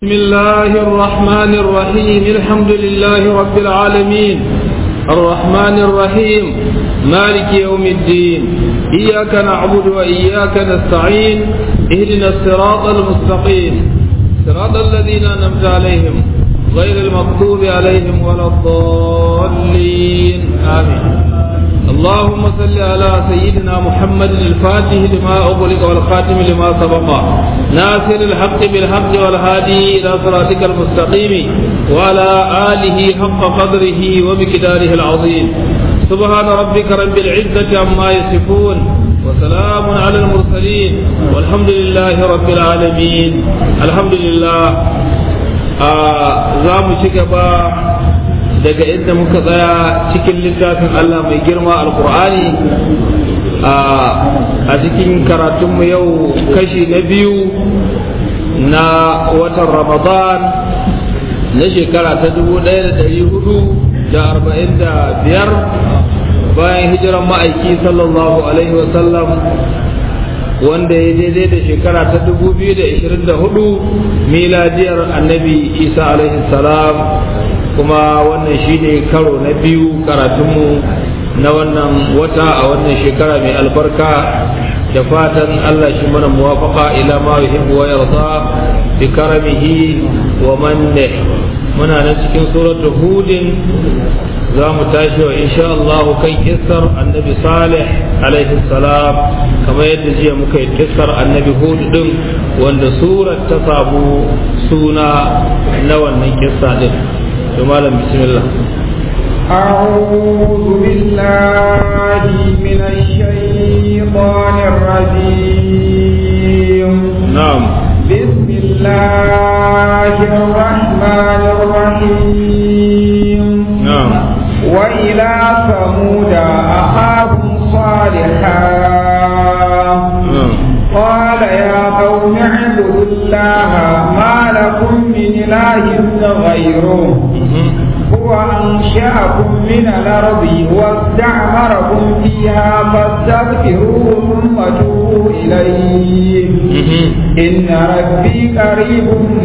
بسم الله الرحمن الرحيم الحمد لله رب العالمين الرحمن الرحيم مالك يوم الدين إياك نعبد وإياك نستعين اهدنا الصراط المستقيم صراط الذين أنعمت عليهم غير المغضوب عليهم ولا الضالين آمين اللهم صل على سيدنا محمد الفاتح لما أغلق والخاتم لما سبق ناصر الحق بالحق والهادي إلى صراطك المستقيم وعلى آله حق قدره ومقداره العظيم سبحان ربك رب العزة عما يصفون وسلام على المرسلين والحمد لله رب العالمين الحمد لله آه زام شكبا daga inda muka tsaya cikin littafin Allah mai girma alkur'ani a cikin karatunmu yau kashi na biyu na watan ramadan na shekara ta dubu ɗaya da ɗari hudu da arba'in da biyar bayan hijiran ma'aiki sallallahu alaihi wasallam wanda ya daidai da shekara ta 2024 miladiyar annabi isa alaihi salam kuma wannan shine karo na biyu karatunmu na wannan wata a wannan shekara mai albarka da fatan Allah shi mana muwafaka ila ma yuhibbu wa yarda bi karamihi wa manne muna nan cikin suratul hudin za mu tashi wa insha Allah kan kissar annabi salih alaihi salam kamar yadda jiya muka yi kissar annabi hud din wanda surar ta samu suna na wannan kissa din to malam bismillah أعوذ بالله من الشيطان الرجيم نعم بسم الله الرحمن الرحيم نعم وإلى ثمود أخاهم صالحا نعم قال يا قوم اعبدوا الله ما لكم من إله غيره هو أنشأكم من الأرض واستعمركم فيها فاستغفروه ثم توبوا إليه إن ربي قريب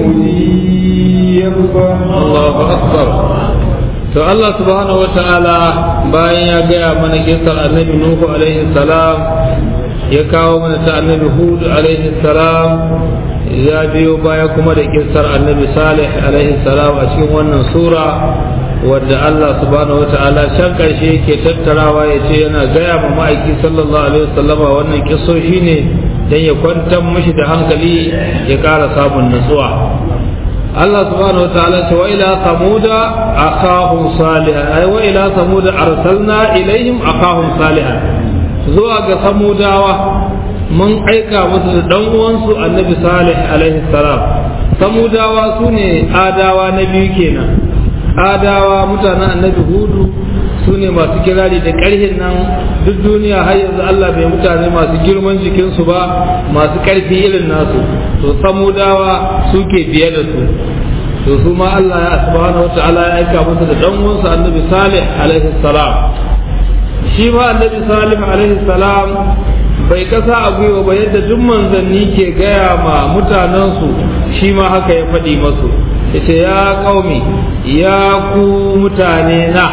مجيب Allahu akbar to Allah subhanahu wata'ala bayan ya gaya mana kisar annabi Nuhu alaihi salam ya kawo mana ta annabi Hud alaihi salam ya biyo baya kuma da kisar annabi Salih alaihi salam a cikin wannan sura wadda Allah subhanahu wata'ala can karshe yake tattarawa ya ce yana gaya ma ma'aiki sallallahu alaihi wasallama wannan kisoshi ne dan ya kwantar mishi da hankali ya ƙara samun nutsuwa Allah subhanahu wa ta'ala ce wa ila samuda akahum salihan ay wa ila samuda arsalna ilaihim akahum salihan zuwa ga samudawa mun aika musu da dan uwansu annabi salih alaihi salam samudawa sune adawa na biyu kenan adawa mutanen annabi hudu su ne masu kirari da ƙarhin nan duk duniya har yanzu Allah bai mutane masu girman jikinsu ba masu ƙarfi irin nasu to samudawa suke biye da su to su ma Allah ya subhanahu wa ta'ala ya aika musu da dan uwansa annabi salih alaihi salam shi ma annabi salih alaihi salam bai kasa a gwiwa ba yadda duk manzanni ke gaya ma mutanensu shi ma haka ya faɗi masu yace ya qaumi ya ku mutane na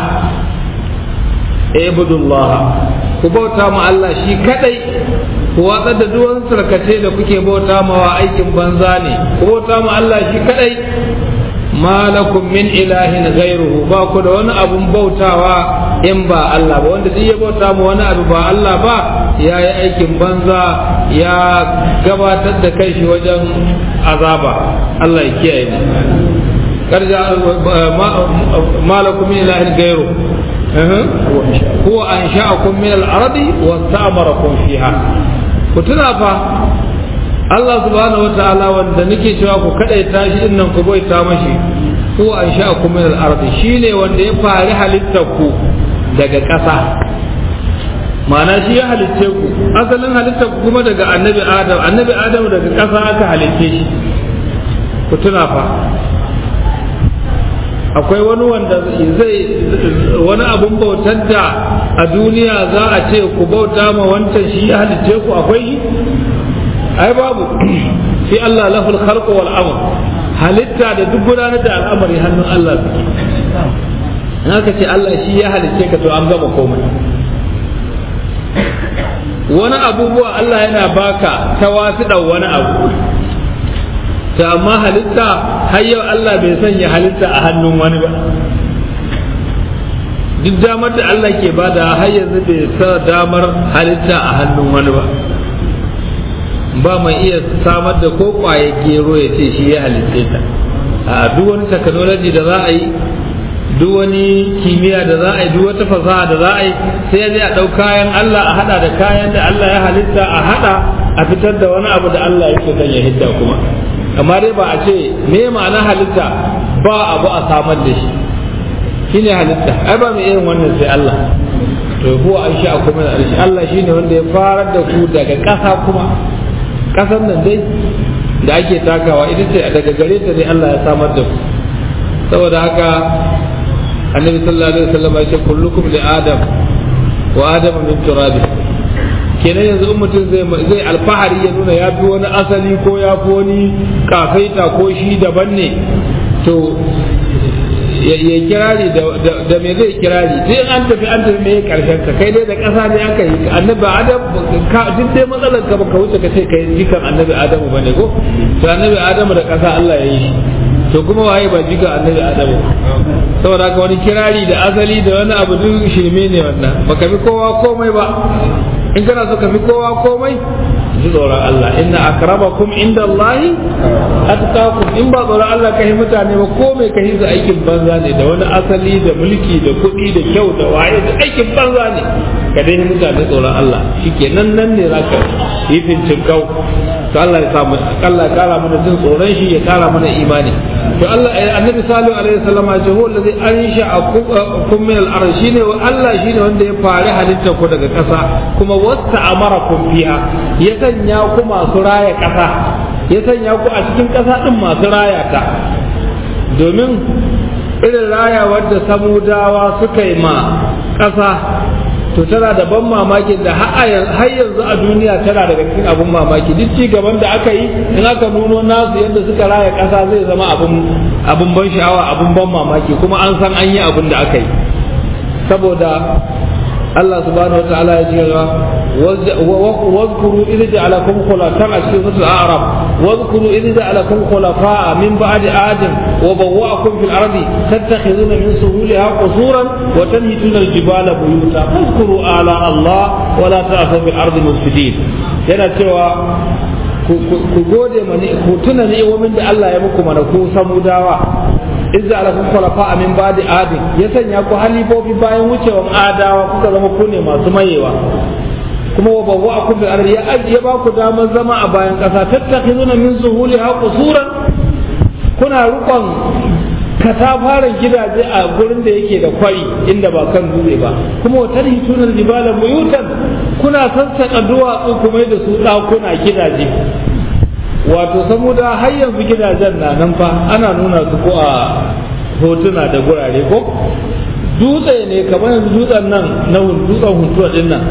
ibudullah ku bauta ma Allah shi kadai ku watsar da duwan sarkace da kuke bauta mawa aikin banza ne ku bauta ma Allah shi kadai malakum min ilahin ghairuhu ba ku da wani abun bautawa in ba Allah ba wanda duk ya bauta ma wani abu ba Allah ba ya yi aikin banza ya gabatar da kai shi wajen azaba Allah ya kiyaye mu karja malakum min ilahin ghairuhu هو أنشأكم من الأرض واستعمركم فيها كتنا فا Allah subhanahu wa ta'ala wanda nake cewa ku kadai tashi din nan ku bai ta mashi ko an sha ku min al-ardi shine wanda ya fari halittar ku daga ƙasa ma'ana shi ya halicce ku asalin halittar ku kuma daga annabi adam annabi adam daga ƙasa aka halicce shi ku tuna fa akwai wani wanda zai wani abun bautar da a duniya za a ce ku bauta ma wancan shi ya halicce ku akwai ai babu sai Allah lahul khalq wal amr halitta da duk gudanar da al'amari hannun Allah suke in aka ce Allah shi ya halicce ka to an gama komai wani abubuwa Allah yana baka ta wasu wani abu ta amma halitta har yau Allah bai sanya halitta a hannun wani ba duk damar da Allah ke bada har yanzu bai sa damar halitta a hannun wani ba ba mai iya samar da ko kwaye gero ya ce shi ya halitte ta a duk wani technology da za a yi duk wani kimiyya da za a yi duk wata fasaha da za a yi sai ya a ɗau kayan Allah a hada da kayan da Allah ya halitta a hada a fitar da wani abu da Allah yake son ya hidda kuma amma dai ba a ce me ma'ana halitta ba abu a samar da shi shine halitta ai ba mai irin wannan sai Allah to huwa an sha kuma da arshi Allah shine wanda ya farar da ku daga ƙasa kuma ƙasar nan dai da ake takawa ita ce daga gare ta ne Allah ya samar da ku saboda haka annabi sallallahu alaihi wasallam ya ce kullukum li adam wa adam min turab kenan yanzu in mutum zai zai alfahari ya nuna ya fi wani asali ko ya fi wani kafaita ko shi daban ne to ya kirari da me zai kirari sai an tafi an tafi me karshen ka kai dai da ƙasa ne aka yi annabi adam duk dai matsalar ka baka wuce ka ce kai jikan annabi adamu bane ko to annabi adamu da ƙasa Allah ya yi shi to kuma waye ba jikan annabi adamu saboda haka wani kirari da asali da wani abu duk shirme ne wannan baka fi kowa komai ba in kana so ka fi kowa komai ji tsoron Allah inna akramakum inda Allahi atqakum in ba tsoron Allah ka yi mutane ba komai ka yi su aikin banza ne da wani asali da mulki da kuɗi da kyau da waye da aikin banza ne ka dai yi mutane tsoron Allah shike nan nan ne zaka yi fincin kau to Allah ya samu Allah ya kara mana jin tsoron shi ya kara mana imani to Allah annabi salihu alaihi wasallam ya ce huwa allazi ansha'akum min al-ard shine wa Allah shine wanda ya fari halitta ku daga ƙasa kuma wasta amarakum fiha ya sanya ku masu raya ƙasa ya sanya ku a cikin ƙasa din masu raya ta domin irin raya wadda samudawa suka yi ma ƙasa to tana da ban mamakin da har yanzu a duniya tana daga cikin abun mamaki duk ci gaban da aka yi in aka nuno nasu yadda suka raya ƙasa zai zama abun ban sha'awa abun ban mamaki kuma an san an yi abun da aka yi saboda Allah subhanahu wa ta'ala ya ce واذكروا إذ جعلكم خلفاء في سورة الأعراف واذكروا إذ جعلكم خلفاء من بعد آدم وبوأكم في الأرض تتخذون من سهولها قصورا وتنهتون الجبال بيوتا فاذكروا آلاء الله ولا تعثوا في الأرض مفسدين yana cewa ku gode mani ku tuna ni'imomin da Allah ya muku mana ku samudawa izza ala kun khulafa min ba'di adin ya sanya ku halifofi bayan wucewan adawa kuka zama ku ne masu mayewa kuma wa bawa akum bil ardi ya ajiye ba ku damar zama a bayan kasa tattakhizuna min zuhuliha qusuran kuna rukon katafaren gidaje a gurin da yake da kwari inda ba kan dutse ba kuma wa tarhitunan jibala buyutan kuna sassaka duwatsu kuma da su dakuna gidaje wato saboda har yanzu gidajen na nan fa ana nuna su ko a hotuna da gurare ko dutse ne kamar yanzu dutsen nan na dutsen huntuwa din nan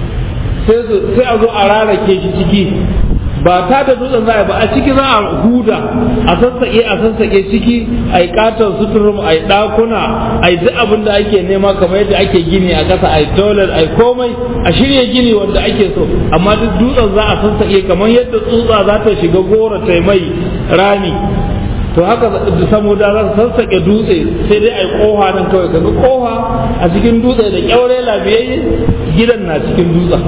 sai a zo a rarake shi ciki ba ta da dutsen za a ba a ciki za a huda a sassaƙe a sassaƙe ciki a yi katon suturum a yi ɗakuna a yi duk abin da ake nema kamar yadda ake gini a ƙasa a yi toilet a yi komai a shirya gini wanda ake so amma duk dutsen za a sassaƙe kamar yadda tsutsa za ta shiga goro ta mai rami to haka saboda za su sassaƙe dutse sai dai a yi ƙoha nan kawai kaga ƙoha a cikin dutse da ƙyaure lafiyayye gidan na cikin dutsen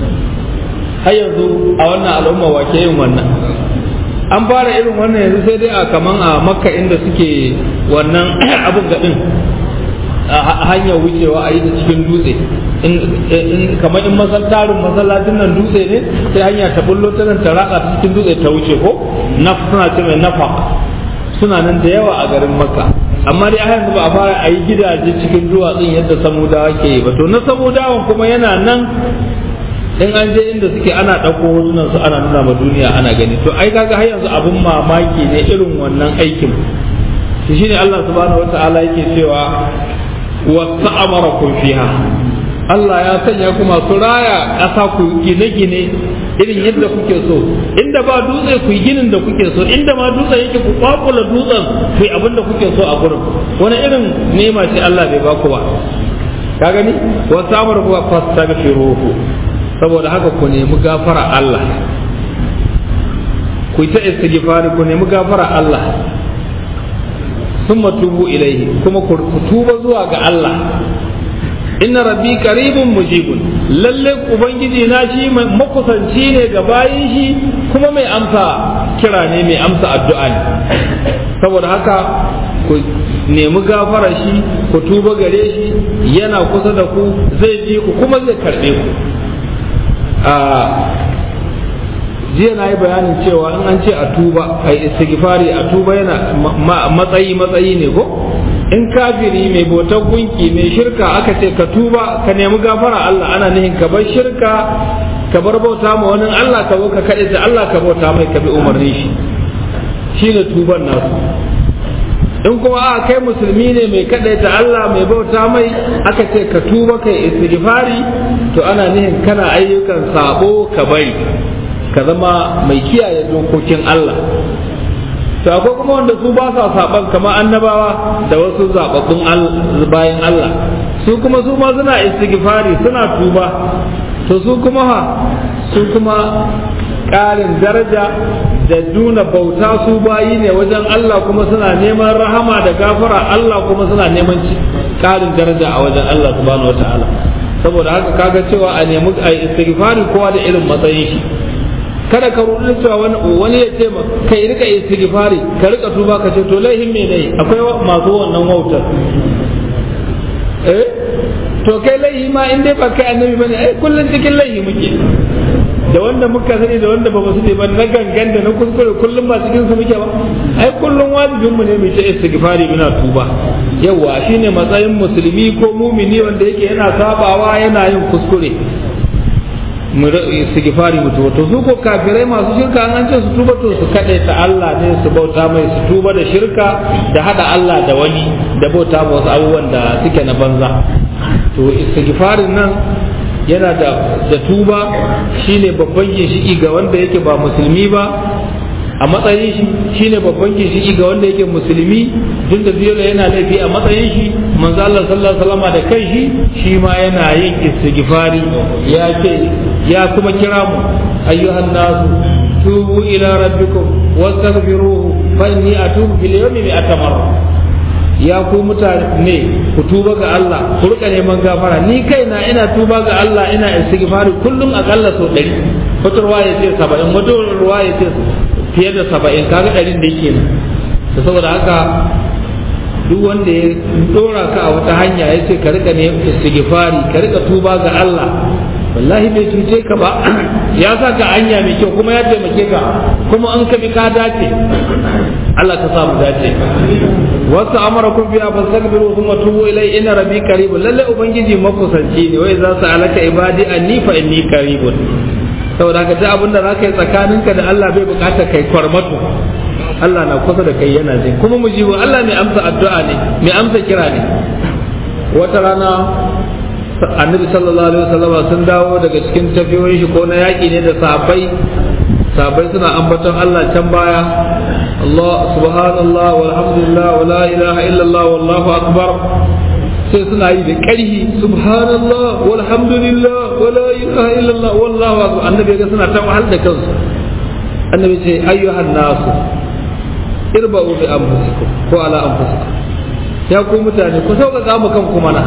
har yanzu a wannan al'umma wake yin wannan an fara irin wannan yanzu sai dai a kaman a makka inda suke wannan abun gaɗin a hanyar wucewa a yi ta cikin dutse kamar in tarin masallacin nan dutse ne sai hanya ta bullo ta nan ta ratsa ta cikin dutse ta wuce ko na suna ce mai nafaq suna nan da yawa a garin makka amma dai a yanzu ba a fara a yi gidaje cikin duwatsun yadda samudawa ke yi ba to na samudawan kuma yana nan in an je inda suke ana ɗauko hotunan su ana nuna ma duniya ana gani to ai kaga har yanzu abun mamaki ne irin wannan aikin to shine Allah subhanahu wataala yake cewa wasta'amarakum fiha Allah ya sanya ku masu raya ƙasa ku gine-gine irin yadda kuke so inda ba dutse ku yi ginin da kuke so inda ma dutse yake ku kwakula dutsen ku yi abin da kuke so a gurin wani irin nema ce Allah bai ba ku ba ka gani wa samar ku fastaghfiruhu saboda haka ku nemi gafara Allah ku ta istighfari ku nemi gafara Allah thumma tubu ilaihi kuma ku tuba zuwa ga Allah inna rabbi qaribun mujibun lalle ubangiji na shi makusanci ne ga bayin shi kuma mai amsa kira ne mai amsa addu'a ne saboda haka ku nemi gafara shi ku tuba gare shi yana kusa da ku zai ji ku kuma zai karbe ku a jiya na yi bayanin cewa in an ce a tuba a istighfari a tuba yana matsayi matsayi ne ko in kafiri mai bautar gunki mai shirka aka ce ka tuba ka nemi gafara Allah ana nihin ka bar shirka ka bar bauta ma wani Allah ka zo ka kaɗe da Allah ka bauta mai ka bi umarnin shi shine tuban nasu in kuma a kai musulmi ne mai kaɗe ta Allah mai bauta mai aka ce ka tuba kai istighfari to ana nihin kana ayyukan sabo ka bari ka zama mai kiyaye dokokin Allah to akwai kuma wanda su ba sa saban kamar annabawa da wasu zababbun bayan Allah su kuma su ma suna istighfari suna tuba to su kuma ha su kuma ƙarin daraja da nuna bauta su bayi ne wajen Allah kuma suna neman rahama da gafara Allah kuma suna neman ƙarin daraja a wajen Allah subhanahu wataala saboda haka kaga cewa a nemi a istighfari kowa da irin matsayin shi kada ka rudu cewa wani wani ya ce ma kai rika istighfari ka rika tuba ka ce to laihin me ne akwai masu wannan wautar eh to kai laihi ma in dai ba kai annabi bane ai kullun cikin laihi muke da wanda muka sani da wanda ba su ne ba na gangan da na kuskure kullum ba cikin su muke ba ai kullum wajibin mu ne mu ta istighfari muna tuba yawa shine matsayin musulmi ko mumini wanda yake yana sabawa yana yin kuskure mu istighfari mu tuba to su ko kafirai masu shirka an ce su tuba to su kade ta Allah ne su bauta mai su tuba da shirka da hada Allah da wani da bauta ma wasu abubuwan da suke na banza to istighfarin nan yana da da tuba shine babban ginshiki ga wanda yake ba musulmi ba a matsayin shi shine babban ginshiki ga wanda yake musulmi duk da biyola yana laifi a matsayin shi manzo Allah sallallahu alaihi wasallam da kai shi shi ma yana yin istighfari ya ce ya kuma kira mu ayyuhan nasu tubu ila rabbikum wastaghfiruhu fa inni atubu fil yawmi mi'ata marra ya ku mutane ku tuba ga Allah ku rika neman gafara ni kaina ina tuba ga Allah ina istighfari kullum akalla sau ɗari wata ruwa ya ce saba'in wata ruwa ya ce fiye da saba'in kaga ɗarin da yake nan da saboda haka duk wanda ya dora ka a wata hanya ya ce ka rika neman istighfari ka rika tuba ga Allah wallahi bai cuce ka ba ya sa ka hanya mai kyau kuma ya taimake ka kuma an ka bi ka dace Allah ka samu dace wasu amara kun biya fa sagbiru thumma tubu ilai inna rabbi qarib lalle ubangiji makusanci ne wai za su alaka ibadi anni fa inni qaribun saboda ka duk abin da zaka yi tsakaninka da Allah bai bukata kai kwarmato Allah na kusa da kai yana jin kuma mujibu Allah mai amsa addu'a ne mai amsa kira ne wata rana annabi sallallahu alaihi wasallam sun dawo daga cikin tafiyoyin shi ko na yaƙi ne da sahabbai sahabbai suna ambaton Allah can baya Allah subhanallah walhamdulillah wa la ilaha illallah wallahu akbar sai suna yi da ƙarhi subhanallah walhamdulillah wa la ilaha illallah wallahu akbar annabi ga suna ta wahal da kansu annabi ce ayyuhan nasu irba'u bi anfusikum ko ala anfusikum ya ku mutane ku sauƙaƙa mu kanku mana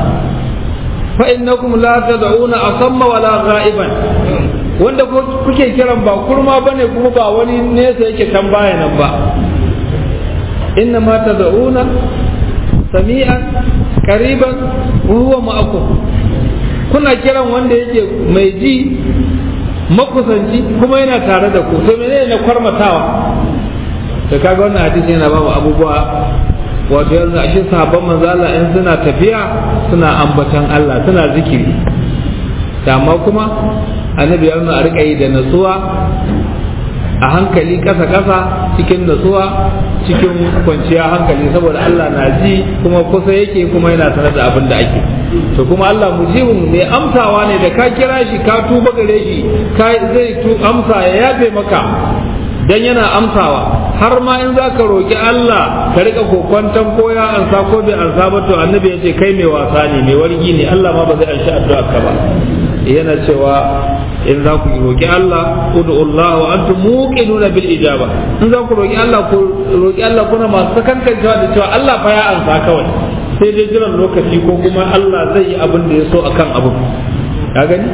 fa innakum la tad'una asamma wala ghaiban wanda kuke kiran ba kurma bane kuma ba wani nesa yake can baya nan ba inna ma tad'una sami'an qariban wa huwa ma'akum kuna kiran wanda yake mai ji makusanci kuma yana tare da ku to menene na kwarmatawa to kaga wannan hadisi yana ba mu abubuwa wato yanzu a shi sahabban manzo Allah in suna tafiya suna ambatan Allah suna zikiri amma kuma annabi ya nuna a rika yi da natsuwa a hankali kasa kasa cikin natsuwa cikin kwanciya hankali saboda Allah na ji kuma kusa yake kuma yana sanar da abin da ake to kuma Allah mujibun mai amsawa ne da ka kira shi ka tuba gare shi ka zai tu amsa ya yafe maka dan yana amsawa har ma in za ka roƙi Allah ka rika kokwanton ko ya ansa ko bai ansa ba to annabi ya ce kai mai wasa ne mai wargi ne Allah ma ba zai anshi addu'a ka ba yana cewa in za ku roƙi Allah ud'u Allah wa antum muqinuna bil ijaba in za ku roƙi Allah ku roƙi Allah kuna masu sakankancewa da cewa Allah fa ya ansa kawai sai dai jiran lokaci ko kuma Allah zai yi abin da ya so akan abin ka gani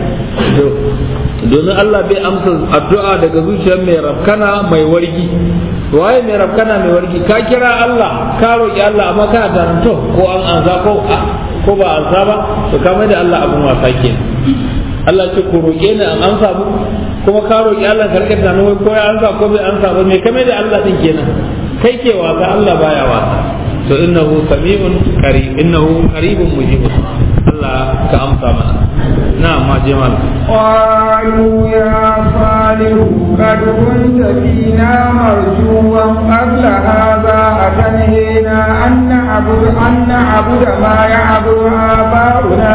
domin Allah bai amsa addu'a daga zuciyar mai rafkana mai wargi waye mai rafkana mai wargi ka kira Allah ka roƙi Allah amma kana taranto ko an ansa ko ko ba ansa ba to ka mai da Allah abin wasa kenan Allah ce ku roƙe ni an amsa mu kuma ka roƙi Allah ka rika tunanin wai ko ya amsa ko bai amsa ba me ka mai da Allah din kenan kai ke wasa Allah baya wasa to innahu sami'un qarib innahu qaribun mujib Allah ka amsa mana na'am ma je mana قالوا يا صالح قد كنت فينا مرجوا قبل هذا أتنهينا أن نعبد أن نعبد ما يعبد آباؤنا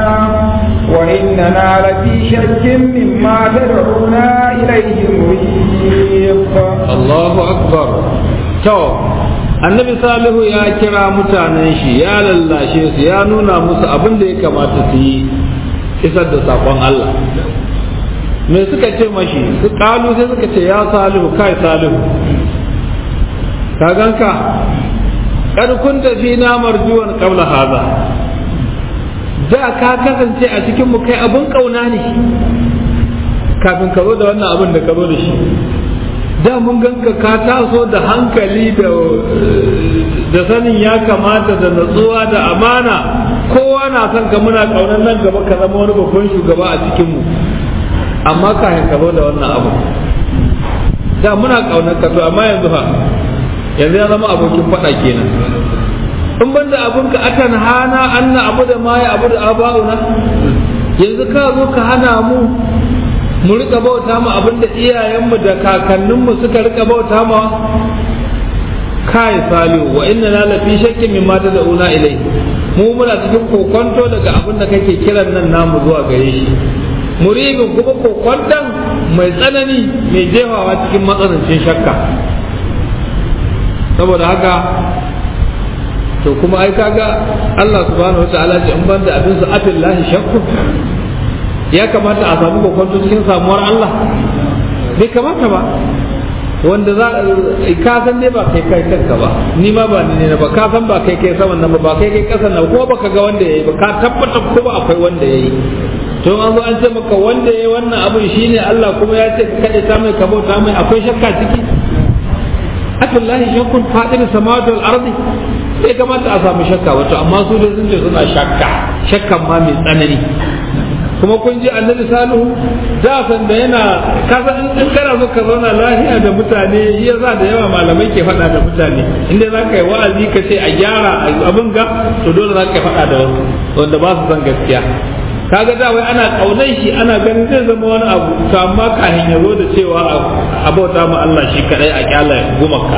وإننا لفي شك مما تدعونا إليه مريب الله أكبر تو annabi salihu ya kira mutanen shi ya lallashe su ya nuna musu abin da ya kamata su yi isar da sakon Allah me suka ce mashi su kalu sai suka ce ya salihu kai salihu ka ganka kad kunta fi na marjuwan qabla haza da ka kasance a cikin mu kai abun kauna ne kafin ka zo da wannan abin da ka zo da shi da mun ganka ka taso da hankali da da sanin ya kamata da natsuwa da amana kowa na son ka muna kaunar nan gaba ka zama wani babban shugaba a cikin mu amma kafin ka zo da wannan abu da muna kaunar ka to amma yanzu fa yanzu ya zama abokin faɗa kenan in ban da abun ka atan hana anna abu da ma ya abu da aba'una yanzu ka zo ka hana mu mu rika bauta mu abinda iyayenmu da kakanninmu suka rika bauta ma kai salihu wa inna la lafi shakkin mimma tad'una ilai mu muna cikin kokonto daga abin da kake kiran nan namu zuwa gare shi muribin kuma kokonton mai tsanani mai jefawa cikin matsanancin shakka saboda haka to kuma ai kaga Allah subhanahu wataala ce in banda abin su afillahi shakku ya kamata a samu kokonto cikin samuwar Allah bai kamata ba wanda za ka san dai ba kai kai kanka ba ni ma ba ni ne ba ka san ba kai kai saman nan ba ba kai kai kasan nan ko baka ga wanda yayi ba ka tabbata ko ba akwai wanda yayi to an zo an ce maka wanda yayi wannan abun shine Allah kuma ya ce ka kade ta mai ka bauta mai akwai shakka ciki atullahi shakkun fadil samawati wal ardi sai kamata a samu shakka wato amma su dai sun ce suna shakka shakkan ma mai tsanani kuma kun ji annabi salihu da san da yana kasa in kana so ka zauna lafiya da mutane shi yasa da yawa malamai ke faɗa da mutane inda za ka yi wa'azi ka ce a gyara abin ga to dole za ka yi faɗa da wasu wanda ba su san gaskiya kaga da wai ana kaunar shi ana ganin zai zama wani abu to amma kafin ya zo da cewa a bauta ma Allah shi kadai a kyala gumaka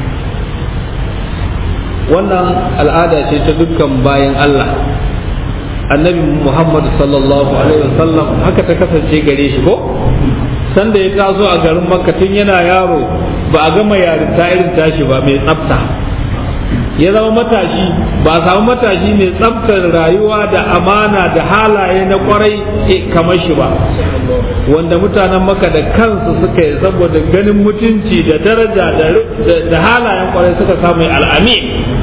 wannan al'ada ce ta dukkan bayan Allah annabi Muhammad sallallahu alaihi wasallam haka ta kasance gare shi ko sanda ya taso a garin makka tun yana yaro ba a gama yarinta irin tashi ba mai tsafta ya zama matashi ba a samu matashi mai tsaftar rayuwa da amana da halaye na kwarai kamar shi ba wanda mutanen maka da kansu suka yi saboda ganin mutunci da daraja da halayen kwarai suka samu al'ami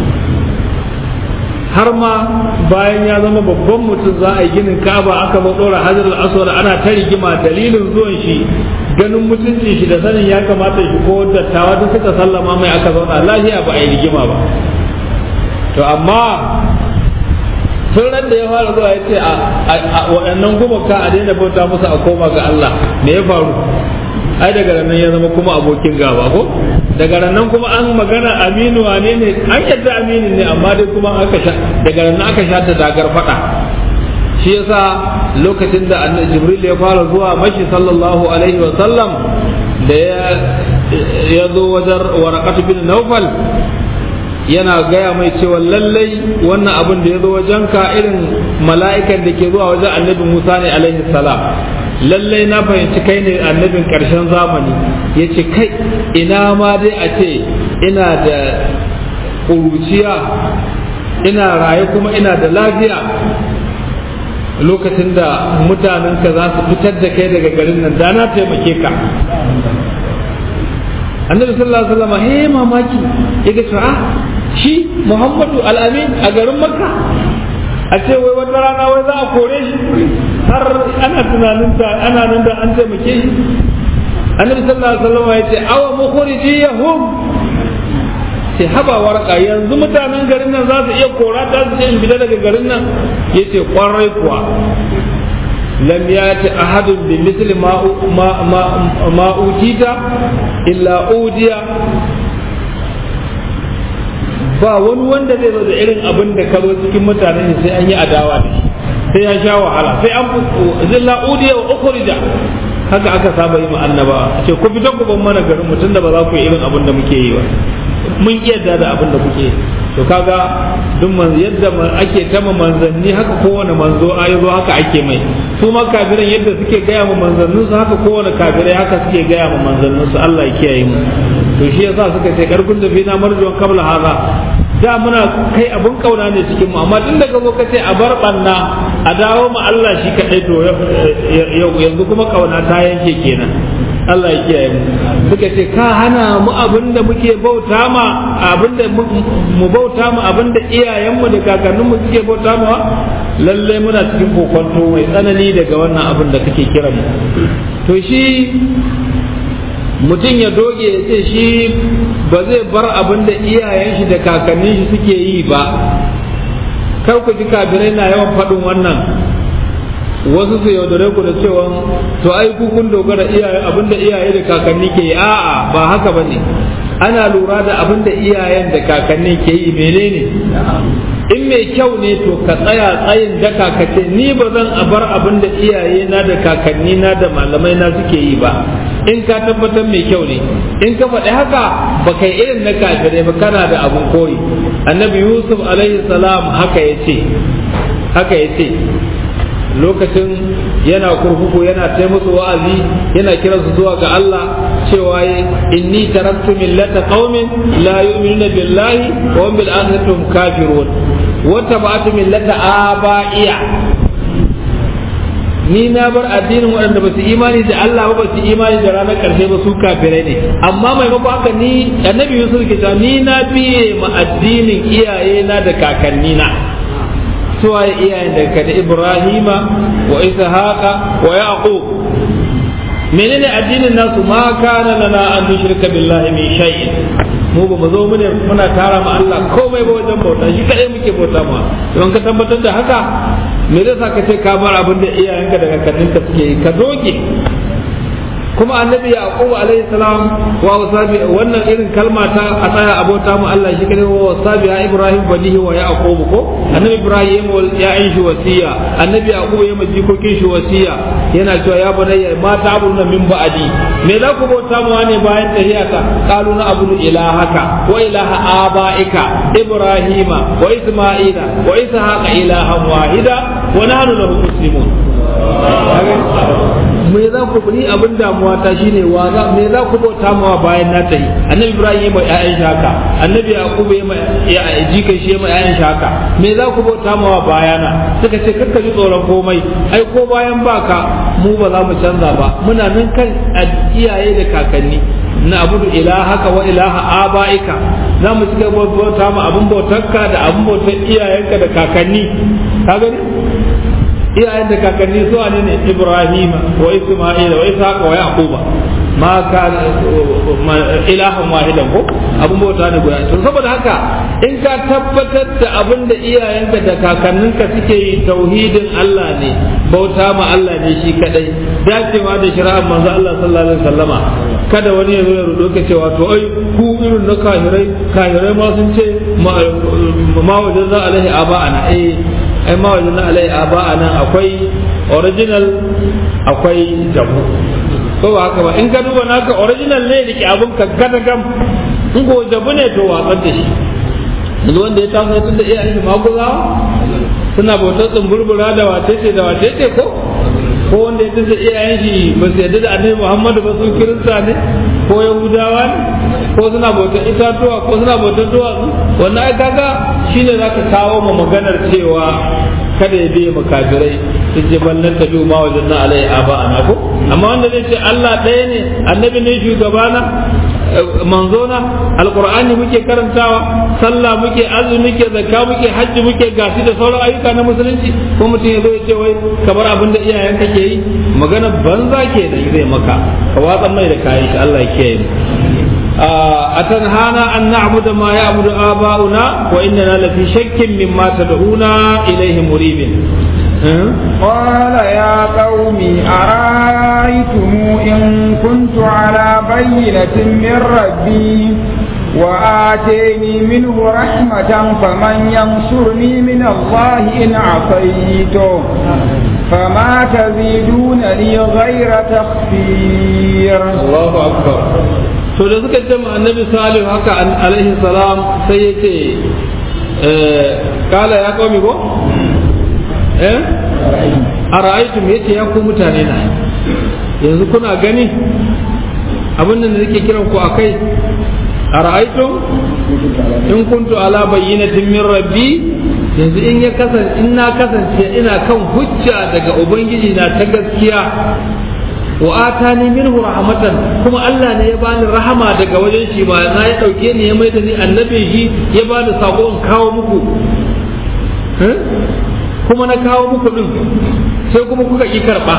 har ma bayan ya zama babban mutum za a yi ginin kaba aka ba dora hajar aswad ana ta rigima dalilin zuwan shi ganin mutuncin shi da sanin ya kamata shi ko dattawa duk suka sallama mai aka zauna lafiya ba a yi rigima ba to amma tun da ya fara zuwa ya ce a waɗannan gumaka a daina bauta musu a koma ga Allah me ya faru ai daga nan ya zama kuma abokin gaba ko daga nan kuma an magana aminu wane ne an yadda aminu ne amma dai kuma aka sha daga nan aka sha da dagar fada shi yasa lokacin da annabi jibril ya fara zuwa mashi sallallahu alaihi wa sallam da ya ya zo wajen waraqatu bin nawfal yana gaya mai cewa lallai wannan abin da ya zo wajen ka irin mala'ikan da ke zuwa wajen annabi Musa ne alaihi salam lallai na fahimci kai ne annabin ƙarshen zamani ya ce kai ina ma dai a ce ina da ƙuruciya ina raye kuma ina da lafiya lokacin da mutanenka za su fitar da kai daga garin nan da na taimake ka annabi sallallahu alaihi wasallam he mamaki yaga cewa shi muhammadu al-amin a garin makka a ce wai wata rana wai za a kore shi har ana tunanin ta ana nan da an taimake shi annabi sallallahu alaihi wasallam ya ce awa mukhrijiyahum ce haba warka yanzu mutanen garin nan za su iya kora ta su ce in fita daga garin nan yace kwarai kuwa lam yati ahadun bi misli ma ma ma, ma utita illa udiya ba wani wanda zai zo da irin abin da ka zo cikin mutanen sai an yi adawa da shi sai ya sha wahala sai an zilla udiya wa ukhrija haka aka saba yi ma annaba ce ku fita ku ban mana garin mutum da ba za ku yi irin abin da muke yi ba mun iya da abin da kuke to kaga duk man yadda ake tama manzanni haka kowane manzo a yazo haka ake mai su ma kafiran yadda suke gaya ma manzannin su haka kowane kafirai haka suke gaya ma manzannin su Allah ya kiyaye mu to shi yasa suka ce karkun da fina marjuwan kabla haza da muna kai abun kauna ne cikin mu amma tun daga zo kace a bar banna a dawo mu Allah shi kadai to yanzu kuma kauna ta yanke kenan Allah ya kiyaye mu suka ce ka hana mu abinda muke bauta ma abinda mu bauta mu abinda iyayenmu da kakanninmu suke bauta ma lalle muna cikin kokonto mai tsanani daga wannan abin da kake kira mu to shi mutum ya doge ya ce shi ba zai bar abin da iyayen shi da kakannin shi suke yi ba kar ku ji kafirai na yawan faɗin wannan wasu su yaudare ku da cewa to ai ku kun dogara iyaye abinda iyaye da kakanni ke yi a'a ba haka bane ana lura da abinda iyayen da kakanni ke yi menene in mai kyau ne to ka tsaya tsayin daka ka ce ni ba zan bar abinda iyaye na da kakanni na da malamai na suke yi ba in ka tabbatar mai kyau ne in ka faɗi haka ba kai irin na kafirai ba kana da abun koyi annabi yusuf alaihi salam haka ya ce haka ya ce lokacin yana kurkuku yana ta musu wa'azi yana kiransu zuwa ga Allah cewa inni taraktu millata qaumin la yu'minuna billahi wa hum bil akhirati hum kafirun wa tabatu millata aba'iya ni na bar addinin waɗanda ba su imani da Allah ba ba su imani da ranar ƙarshe ba su kafirai ne amma maimakon haka ni annabi Yusuf ke cewa ni na biye ma addinin iyayena da kakannina suwaye iyayen daga da Ibrahima wa Ishaqa wa Yaqub menene addinin nasu ma kana lana an nushrika billahi min shay'in mu ba mu zo mu ne muna tara ma Allah komai ba wajen bauta shi kadai muke bauta ma don ka tabbatar da haka me zai sa ka ce ka bar abin da iyayenka da kakanninka suke yi ka doge kuma annabi yaqub alaihi salam wa wasabi wannan irin kalma ta a tsaya abota mu Allah shi kadai wa wasabi ya ibrahim banihi wa yaqub ko annabi ibrahim ya yin shi wasiya annabi yaqub ya maji kokin shi wasiya yana cewa ya bunayya ma ta'buduna min ba'di me za ku bauta mu ne bayan tahiyata qalu na abudu ilahaka wa ilaha abaika ibrahima wa isma'ila wa ishaqa ilahan wahida wa nahnu lahu muslimun me za ku ni abin damuwa ta shine wa za me za ku bauta mawa bayan na tayi annabi ibrahim ya ƴaƴan shi haka annabi yaqub ya ya jika shi ya ƴaƴan shi haka me za ku bauta mawa bayana suka ce kakka ji tsoron komai ai ko bayan baka mu ba za mu canza ba muna nan kan iyaye da kakanni na abudu ilahaka wa ilaha abaika za mu cika bauta mu abin bautarka da abin bautar iyayenka da kakanni ka gani iyayen da kakanni su ne ne Ibrahim wa Isma'il wa Ishaq wa Yaquba ma ka ilahan wahidan ko abun bauta ne guda to saboda haka in ka tabbatar da abin da iyayenka da kakanninka suke yi tauhidin Allah ne bauta ma Allah ne shi kadai dacewa da shari'ar manzo Allah sallallahu alaihi wasallama kada wani ya zo ya rudo ka cewa to ai ku irin na kahirai kahirai ma sun ce ma wajen za alaihi aba'ana eh ai ma wajen na alai aba a nan akwai original akwai jabu ko ba haka ba in ka duba naka original ne da ke abun ka gada gam in ko jabu ne to watsar da shi yanzu wanda ya taso tun da iyayen shi maguzawa suna bautar tsumburbura da wacece da wacece ko ko wanda ya tunda iyayen shi ba su yarda da annabi Muhammadu ba su kirista ne ko yahudawa ne ko suna bautar itatuwa ko suna bautar duwatsu wannan ai kaga shine zaka kawo ma maganar cewa kada ya biye makafirai su ce ballan tabi ma wajen na alai aba ana ko amma wanda zai ce Allah ɗaya ne annabi ne shugabana manzona alqur'ani muke karantawa sallah muke azumi muke zakka muke hajji muke gashi da sauran ayyuka na musulunci ko mutum ya zo ya ce wai kamar abin da iyayen ke yi magana banza ke da zai maka ka watsa mai da kayan shi Allah ya kiyaye أتنهانا أن نعبد ما يعبد آباؤنا وإننا لفي شك مما تدعونا إليه مريب قال يا قوم أرأيتم إن كنت على بينة من ربي وآتيني منه رحمة فمن ينصرني من الله إن عصيته فما تزيدون لي غير تخفير الله أكبر to da suka ce ma annabi salih haka alaihi salam sai ya ce kala ya komi ko eh ara'aytum yace ya ku mutane na yanzu kuna gani abin da nake kiran ku akai ara'aytum in kuntu ala bayyinatin min rabbi yanzu in ya kasance in na kasance ina kan hujja daga ubangiji na ta gaskiya wa atani minhu rahmatan kuma Allah ne ya bani rahama daga wajen shi ba na ya dauke ni ya mai da ni annabi shi ya bani sako in kawo muku kuma na kawo muku din sai kuma kuka ki karba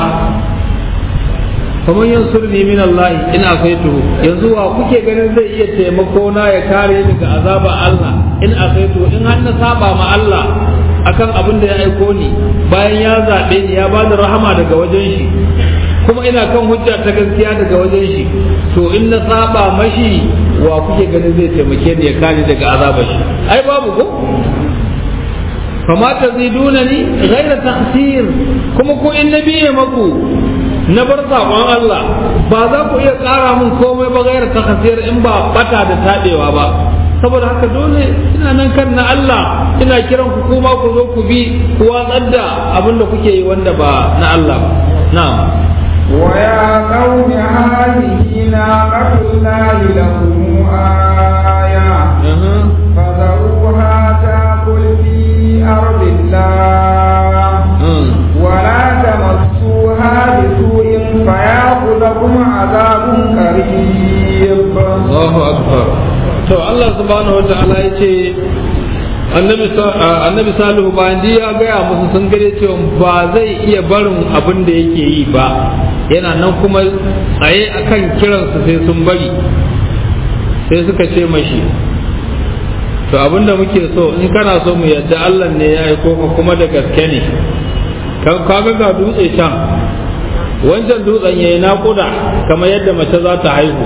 kamar yansurni min Allah in asaituhu yanzu wa kuke ganin zai iya taimako na ya kare ni daga azaba Allah in asaituhu in har na saba ma Allah akan abin da ya aiko ni bayan ya zabe ni ya bani rahama daga wajen shi kuma ina kan hujja ta gaskiya daga wajen shi to in na saba mashi wa kuke ganin zai taimake ni ya kare daga azabar shi ai babu ko fama ta ziduna ni ghaira tahsir kuma ko in na biye maku na bar saƙon Allah ba za ku iya ƙara min komai ba ghaira tahsir in ba bata da taɗewa ba saboda haka dole ina nan kan na Allah ina kiran ku kuma ku zo ku bi ku watsar da abin da kuke yi wanda ba na Allah ba na'am ويا قوم هذه ناقة الله لكم آية فذروها تأكل في أرض الله ولا تمسوها بسوء فيأخذكم عذاب قريب الله أكبر to Allah subhanahu wa ta'ala ya ce annabi salihu bayan ya gaya musu sun gare cewa ba zai iya barin abin da yake yi ba yana nan kuma tsaye akan kiransu sai sun bari sai suka ce mashi to abin da muke so in kana so mu yadda Allah ne ya aiko ka kuma da gaske ne kaga ga dutse can wancan dutsen yayi naƙuda kamar yadda mace za ta haihu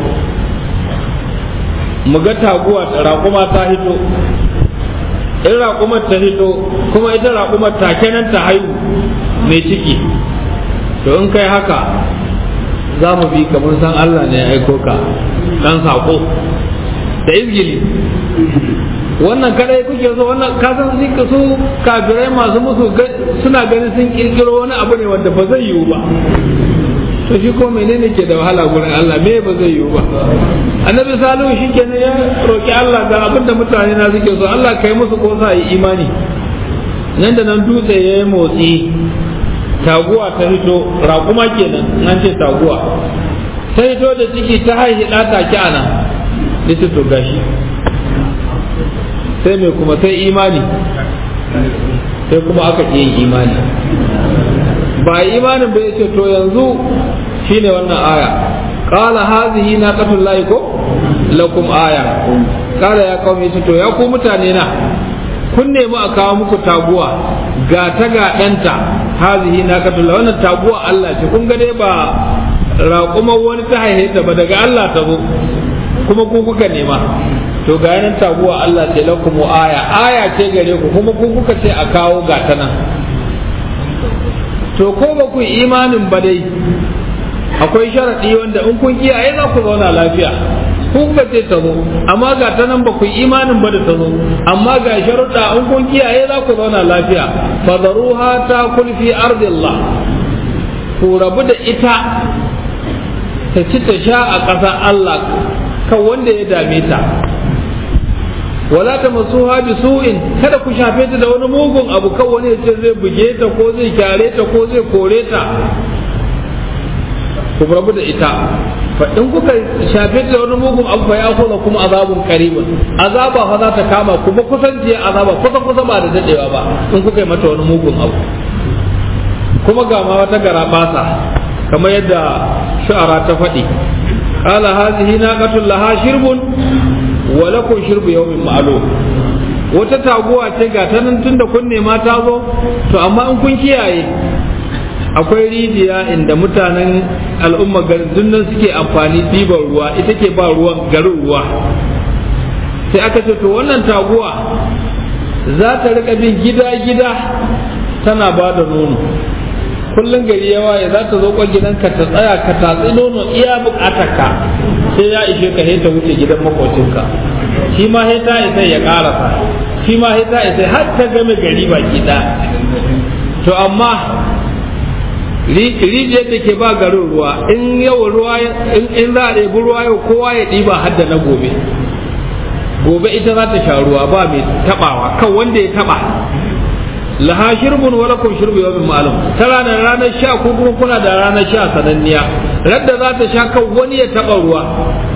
mu ga taguwa raƙuma ta hito in raƙumar ta hito kuma ita raƙumar take nan ta haihu mai ciki to in kai haka za mu bi kamar san Allah ne ya aiko ka dan saƙo da izgili wannan kadai kuke so wannan kasan sun su kafirai masu musu suna ganin sun kirkiro wani abu ne wanda ba zai yiwu ba to shi ko menene ke da wahala gurin Allah me ba zai yiwu ba annabi salihu shi kenan ya roki Allah ga abin da mutane na suke so Allah kai musu ko sa yi imani nan da nan dutse ya yi motsi taguwa ta hito raƙuma kenan nan ce taguwa ta hito da ciki ta haihi ɗata ki ana lita to gashi sai mai kuma sai imani sai kuma aka ƙi yin imani ba imanin ba ce to yanzu shine wannan aya qala hadhihi naqatul lahi ko lakum aya qala ya qaumi to ya ku mutane na kun nemi a kawo muku taguwa ga ta ga danta hadhihi naqatul lahi wannan taguwa Allah ce kun ga dai ba raƙumar wani ta haihe ta ba daga Allah ta zo kuma ku kuka nema to ga yanan taguwa Allah ce lakum aya aya ce gare ku kuma ku kuka ce a kawo ga ta nan to ko ba ku imanin ba dai akwai sharaɗi wanda in kun kiyaye za ku zauna lafiya ku kuka ce ta zo amma ga ta nan ba ku yi imanin ba da ta zo amma ga sharuɗa in kun kiyaye za ku zauna lafiya fadaruha ta kulfi ardillah ku rabu da ita ta ci ta sha a ƙasa Allah kan wanda ya dame ta wala ta masu bi su'in kada ku shafe ta da wani mugun abu kan wani ya ce zai buge ta ko zai kyare ta ko zai kore ta ku rabu da ita fa in kuka shafe ta da wani mugun abu fa ya kuma kuma azabun qaribun azaba fa za ta kama kuma kusanci azaba kusa kusa ba da dadewa ba in kuka yi mata wani mugun abu kuma ga ma wata gara basa kamar yadda shu'ara ta faɗi qala hadhihi naqatul laha shirbun wa lakum shirbu yawmin ma'lum wata taguwa ce ga ta nan tunda kun nema ta zo to amma in kun kiyaye akwai rijiya inda mutanen al'umma garin nan suke amfani ɗiban ruwa ita ke ba ruwan garin ruwa sai aka ce to wannan taguwa za ta rika bin gida-gida tana ba da nono kullum gari ya waye za ta zo kwan gidanka ta tsaya ka tatsi nono iya bukatarka sai ya ishe ka ta wuce gidan makocinka shi ma ta isa ya karasa shi ma ta isa har ta game gari baki ɗaya to amma rijiyar da ke ba garin ruwa in yau ruwa in za a ɗebi ruwa yau kowa ya ɗiba har da na gobe gobe ita za ta sha ruwa ba mai taɓawa kan wanda ya taɓa laha shirbun wa lakum shirbu yawmin ma'lum ta ranar ranar sha ko kuma kuna da ranar sha sananniya radda za ta sha kan wani ya taɓa ruwa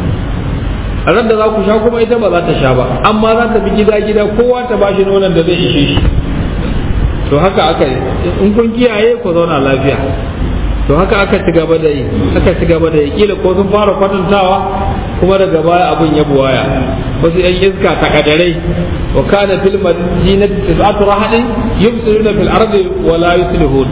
radda za ku sha kuma ita ba za ta sha ba amma za ta bi gida gida kowa ta bashi nonon da zai ishe shi to haka aka in kun kiyaye ku zauna lafiya to haka aka ci gaba da yi aka ci gaba da yi kila ko sun fara kwatantawa kuma daga baya abin ya buwaya wasu yan iska takadarai wa kana fil madinati tis'atu rahadin yufsiduna fil ardi wa la yuslihun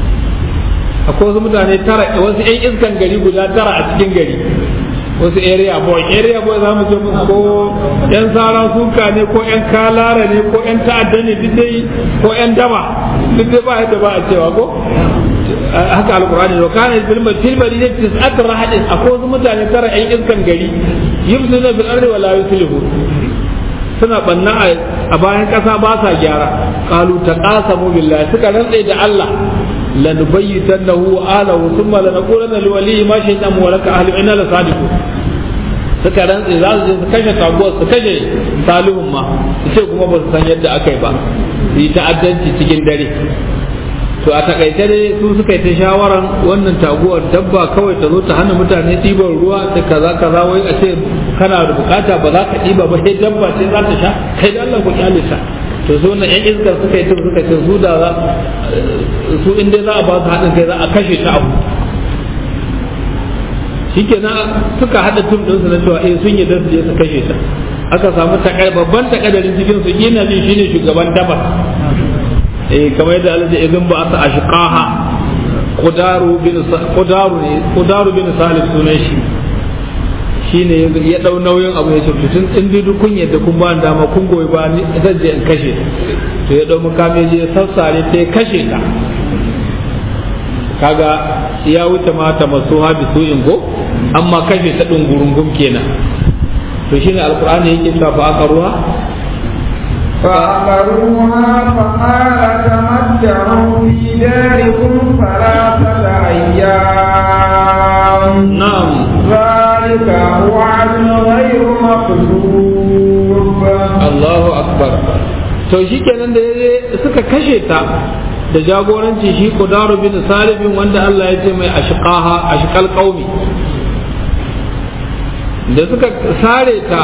akwai wasu mutane tara wasu yan iskan gari guda tara a cikin gari wasu area boy area boy za mu ce ko yan sara suka ne ko yan kalara ne ko yan ta'adda ne duk dai ko yan daba duk dai ba yadda ba a cewa ko haka alqur'ani wa kana fil fil madinati tis'at rahadin akwai wasu mutane tara yan iskan gari yufsuna fil ardi wa la yuslihu suna banna a bayan kasa ba sa gyara qalu taqasamu billahi suka rantsa da Allah lanubayyitannahu wa ahlihi thumma lanaqulanna liwaliyi ma shaytan wa laka ahli inna la sadiqun suka rantse za su je su kashe taguwar su kashe salihun ma su ce kuma ba su san yadda aka yi ba su yi ta'addanci cikin dare to a takaice dai su suka yi ta shawaran wannan taguwar dabba kawai ta zo ta hana mutane ɗiban ruwa ta kaza kaza wai a ce kana da bukata ba za ka ɗiba ba sai dabba ce za ta sha kai da Allah ku kyale ta to su na yan iskar suka yi suka ce su da za su inda za a ba su haɗin kai za a kashe ta abu shikenan suka haɗa tum ɗinsu na cewa eh sun yi su je su kashe ta aka samu babban takadarin cikin su ina jin shine shugaban dabar eh kamar yadda Allah ya zan ba asa ashqaha qudaru bin qudaru ne qudaru bin salih sunan shi shine ya dau nauyin abu ya ce tun in dai kun yadda kun ba dama kun goyi ba ni zan je in kashe to ya dau makami je sassare ta kashe ta kaga ya wuce mata masu habi su ingo amma kashe ta dungurungum kenan to shine alqur'ani yake cewa fa aka ruwa فأمروها فقال تمتعوا في داركم ثلاثة أيام نعم ذلك وعد غير مكذوب الله أكبر to shi kenan da suka kashe ta da jagoranci shi kudaru bin salibin wanda Allah ya ce mai ashqaha ashqal qaumi da suka sare ta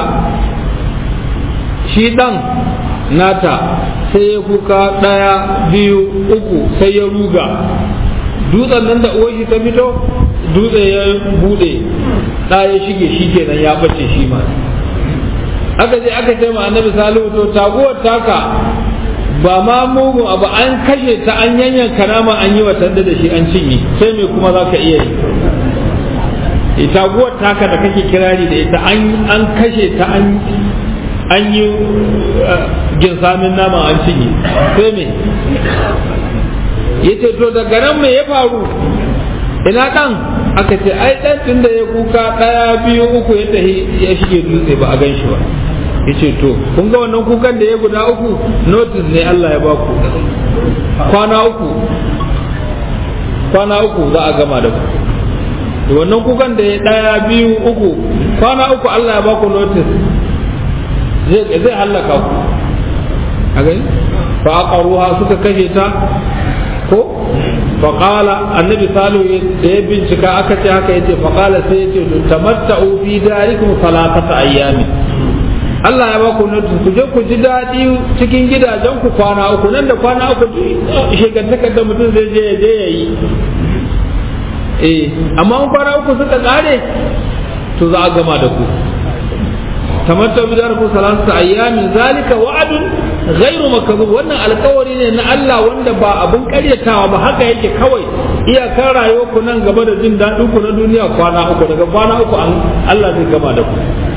shi dan nata sai ya kuka ɗaya biyu uku sai ya ruga dutsen nan da uwar shi ta fito dutse ya bude ɗa ya shige shi kenan ya bace shi ma aka je aka ce ma annabi salihu to taguwar taka ba ma mugun abu an kashe ta an yanyanka nama an yi watan da shi an cinye sai me kuma za ka iya yi taguwar taka da kake kirari da ita an kashe ta an an yi ginsamin nama an cinye sai me ya ce to daga nan me ya faru ina ɗan aka ce ai ɗan tun da ya kuka ɗaya biyu uku ya tafi ya shige dutse ba a gan shi ba ya ce to kun ga wannan kukan da ya guda uku notice ne Allah ya baku kwana uku kwana uku za a gama da ku da wannan kukan da ya ɗaya biyu uku kwana uku Allah ya baku notice zai hallaka ku a gani fa aqaruha suka kashe ta ko fa qala annabi salihu da ya bincika aka ce haka yace fa qala sai yace tamatta'u fi darikum salatata ayyami Allah ya baku notice ku je ku ji daɗi cikin gidajen ku kwana uku nan da kwana uku shekantakar da mutum zai je ya je ya yi eh amma kwana uku suka kare to za a gama da ku tamatta bi darku salatu ayyamin zalika wa'adun ghairu makdhub wannan alkawari ne na Allah wanda ba abun karyatawa ba haka yake kawai iyakar rayuwar ku nan gaba da jin daɗin ku na duniya kwana uku daga kwana uku an Allah zai gama da ku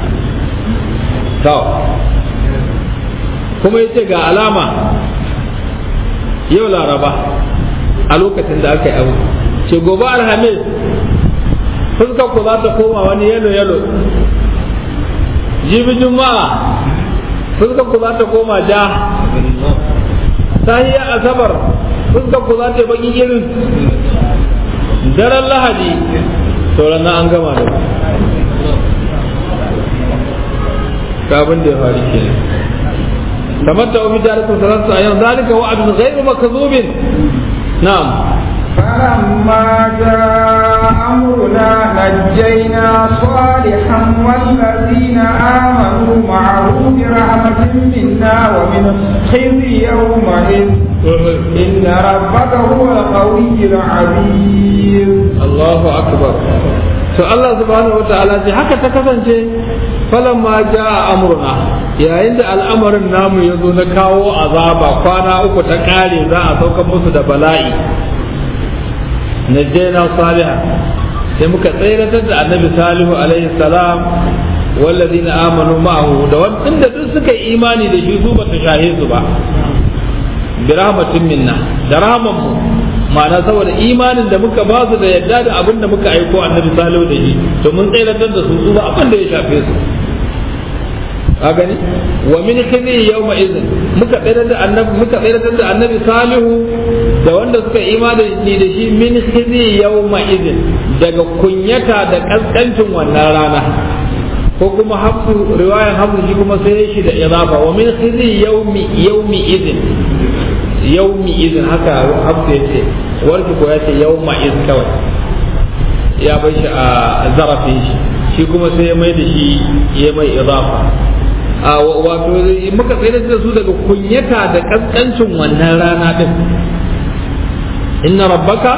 to kuma yace ga alama yau laraba a lokacin da aka yi abu ce gobe alhamis fuskar ku za ta koma wani yalo yalo jibi juma'a fuskar ku za ta koma ja sahiya asabar fuskar ku za ta baki irin daren lahadi sauran na an gama da kabin da ya faru ke tamatta obi jarikun saransu a yau zalika wa'adun ghairu makazubin na'am فلما جاء أمرنا نجينا صالحا والذين آمنوا معه برحمة منا ومن خزي يومئذ إن ربك هو القوي العزيز الله أكبر to Allah subhanahu wa ta'ala ce haka ta kasance falamma jaa amruna yayin da al'amarin namu ya zo na kawo azaba kwana uku ta kare za a sauka musu da bala'i najjayna salihan sai muka tsayratar da annabi salihu alaihi salam walladina amanu ma'ahu da wanda duk suka yi imani da shi su ba su shahe su ba bi rahmatin minna da rahman mu ma'ana saboda imanin da muka ba su da yadda da abin da muka aiko annabi salihu da shi to mun tsayratar da su su ba abin da ya shafe su ka gani wa min khizi yawma idhin muka tsayar da annabi muka tsayar da annabi salihu da wanda suka imani da shi min khizi yawma idhin daga kunyata da kaskancin wannan rana ko kuma hafsu riwayan hafsu shi kuma sai shi da idafa wa min khizi yawmi yawmi idhin yawmi idhin haka hafsu yace warki ko yace yawma iz kawai ya bar shi a zarafin shi shi kuma sai ya mai da shi ya mai idafa a wato muka tsayar da su daga kunyata da kaskancin wannan rana din inna rabbaka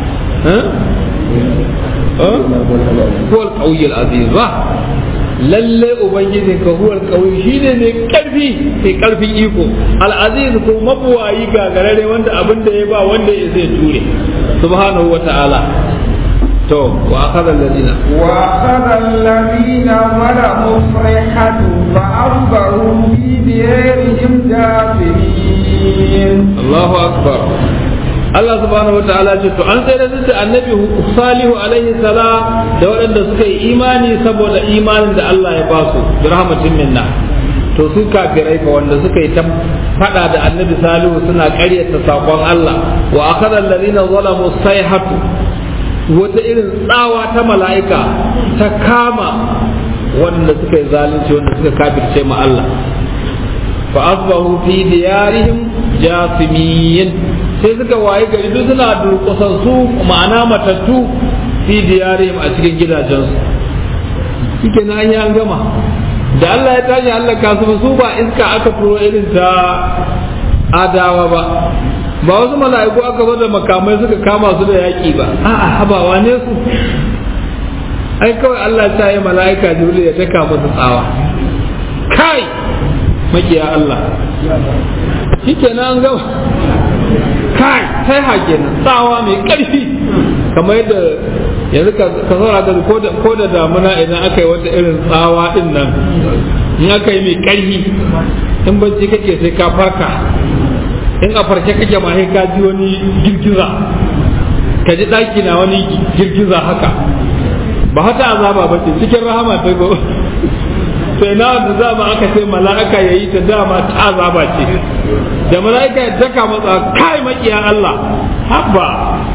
huwa al-qawiy al-aziz ba lalle ubangijin ka huwa al-qawiy shine mai karfi mai karfin iko al-aziz ko mabuwayi gagarare wanda abin da ya ba wanda ya zai ture subhanahu wa ta'ala to wa akhadha alladhina wa akhadha alladhina zalamu sayhatu fa asbahu fi diyarihim jathimin Allahu akbar Allah subhanahu wa ta'ala ce to an sai da annabi Salihu alaihi salam da waɗanda suka yi imani saboda imanin da Allah ya ba su bi rahmatin minna to su kafirai fa wanda suka yi ta fada da annabi Salihu suna ƙaryata sakon Allah wa akhadha alladhina zalamu sayhatu wata irin tsawa ta mala'ika ta kama wanda suka yi zalunci wanda suka kafirce ma Allah fa asbahu fi diyarihim jasimin sai suka waye gari duk suna durƙusan su ma'ana matattu fi diyarihim a cikin gidajensu shike na an yi an gama da Allah ya tashi Allah kasu su ba iska aka turo irin ta adawa ba ba wasu mala'iku aka zo da makamai suka kama su da yaƙi ba a'a habawa ne su ai kawai Allah ta yi mala'ika jibril ya taka musu tsawa kai makiya Allah shikenan an gama kai sai hake nan tsawa mai ƙarfi kamar yadda yanzu ka saura da ko da damuna idan aka yi wata irin tsawa din nan in aka yi mai ƙarfi in bacci kake sai ka farka in a farke kake ma sai ka ji wani girgiza ka ji ɗaki na wani girgiza haka ba hata azaba ba ce cikin rahama ta go sai na wanda za mu aka ce mala'ika ya yi ta dama ta azaba ce da mala'ika ya daka matsa kai makiya Allah habba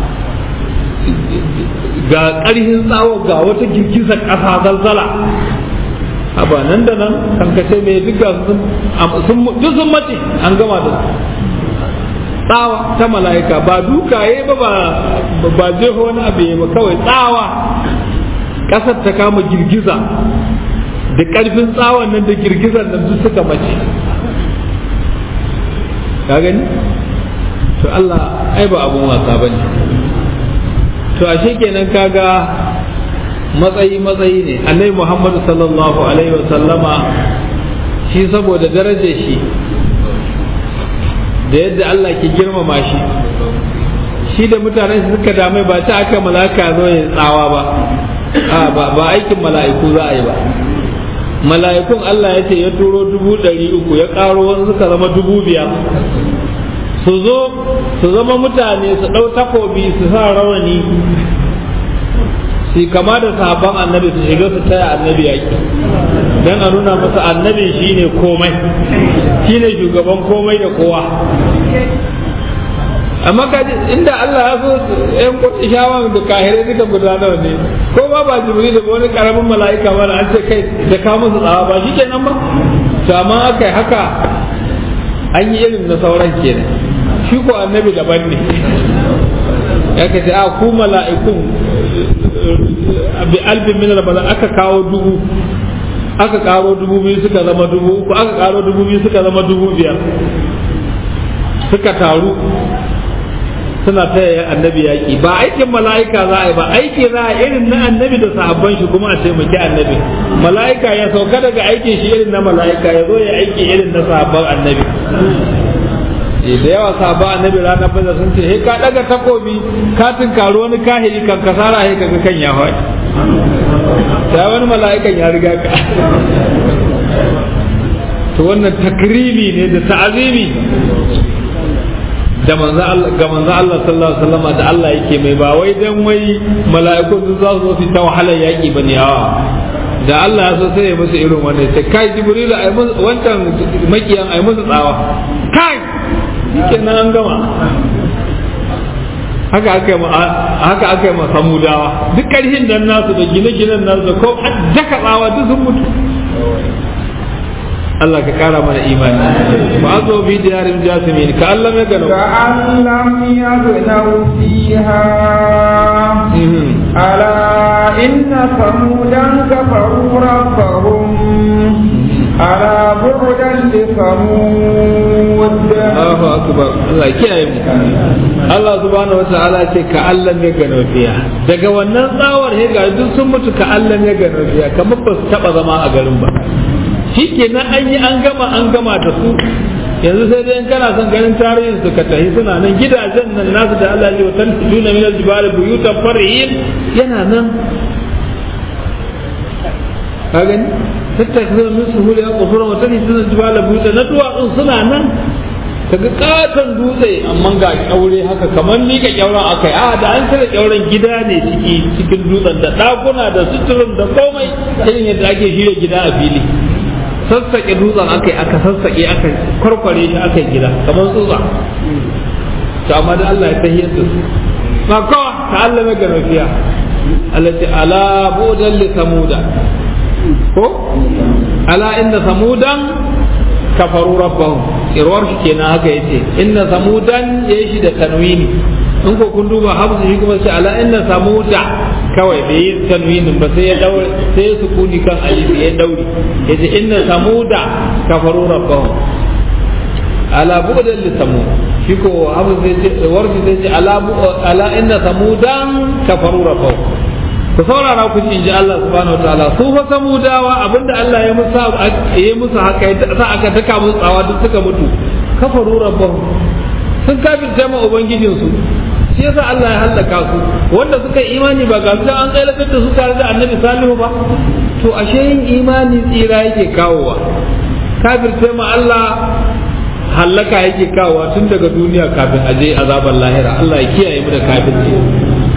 ga ƙarfin tsawo ga wata girgizar ƙasa zalzala haba nan da nan kankace mai duka sun duk sun mace an gama da tsawa ta mala'ika ba dukaye ba ba jeho wani abu ba kawai tsawa ƙasar ta kama girgiza da ƙarfin tsawon nan da girgizar nan duk suka mace ka gani to Allah ai ba abun wasa bane to ashe kenan kaga matsayi matsayi ne annabi Muhammad sallallahu alaihi wa sallama shi saboda darajar shi da yadda Allah ke girmama shi shi da mutanen su suka dame ba ta aka malaka zo ya tsawa ba ba aikin mala'iku za a yi ba mala'ikun Allah ya ce ya turo dubu ɗari uku ya ƙaro wasu suka zama dubu biyar su zo su zama mutane su ɗau takobi su sa rawani su kama da sahabban annabi su shiga su taya annabi yaƙi don a nuna masa annabi shine komai shine shugaban komai da kowa amma ka inda Allah ya so yan kudi shawan da kahirai duka gudanar ne ko ba ba jibril da wani karamin mala'ika ba an ce kai da ka musu tsawa ba shikenan ba to amma aka haka an yi irin na sauran kenan shi ko annabi daban ne ya ka ce a ku mala'ikun bi albin min rabala aka kawo dubu aka karo dubu biyu suka zama dubu uku aka karo dubu biyu suka zama dubu biyar suka taru suna taya annabi yaƙi ba aikin mala'ika za a yi ba aiki za a irin na annabi da sahabban shi kuma a taimaki annabi mala'ika ya sauka daga aikin shi irin na mala'ika ya zo ya aiki irin na sahabban annabi da yawa sahabban annabi ranar bazar sun ce he ka daga takobi ka tunkari wani kahiri kan kasara he kaga kan ya faɗi sai wani mala'ikan ya riga ka to wannan takrimi ne da ta'azimi da manzo Allah ga manzo Allah sallallahu alaihi wasallam da Allah yake mai ba wai dan wai mala'iku su za su zo ta wahalar yaki bane yawa da Allah ya so sai ya musu irin wannan sai kai jibrilu ai musu wancan makiyan ai musu tsawa kai kenan an gama haka aka yi haka aka yi samudawa duk karhin dan nasu da gine-ginen nasu da ko daka tsawa duk sun mutu Allah ka kara mana imani ba zo bi diyarin jasimin ka Allah ya gano ka Allah ya gano fiha ala inna samudan kafaru rabbahum ala bu'dan li samud Allahu akbar Allah kiyaye mu Allah subhanahu wa ta'ala ce ka Allah ya gano fiha daga wannan tsawar he ga duk sun mutu ka Allah ya gano fiha kamar ba su taba zama a garin ba shi kenan an yi an gama an gama da su yanzu sai dai in kana son ganin tarihin su ka tafi suna nan gidajen nan nasu da Allah ya watan duna min aljibali buyutan farihin yana nan ka gani tattakzuna min suhuli qusura wa tani suna jibala buyutan na duwatsun suna nan kaga katon dutse amma ga kyaure haka kamar ni ka kyauren akai a da an cire kyauren gida ne ciki cikin dutsen da dakuna da suturin da komai irin yadda ake shirya gida a fili sassaƙe dutsen aka yi aka sassaƙe aka kwarkware shi aka yi gida kamar tsutsa to amma da Allah ya tahiyar da su ba kawa ta Allah mai garafiya Allah ce ala budan li samuda ko ala inna samudan kafaru rabbahum irwar shi kenan haka yace inna samudan yayi shi da tanwini in ko kun duba hamsu shi kuma sai ala inna samuda kawai bai yi tanwinin ba sai ya daure sai ya sukuni kan alif ya daure yace inna samuda kafaru rabbahum ala bu'dan li samud shi ko hamsu sai ce warfi sai ce ala ala inna samudan kafaru rabbahum ku saurara ku ji Allah subhanahu wataala su fa samudawa abinda Allah ya musa ya musu haka ya sa aka daka musu tsawa duk suka mutu kafaru rabbahum sun kafirce ma ubangijin su shi yasa Allah ya halaka su wanda suka yi imani ba ga su an tsayar da su tare da annabi salihu ba to ashe yin imani tsira yake kawowa kafirce ma Allah hallaka yake kawowa tun daga duniya kafin aje azabar lahira Allah ya kiyaye mu da kafirci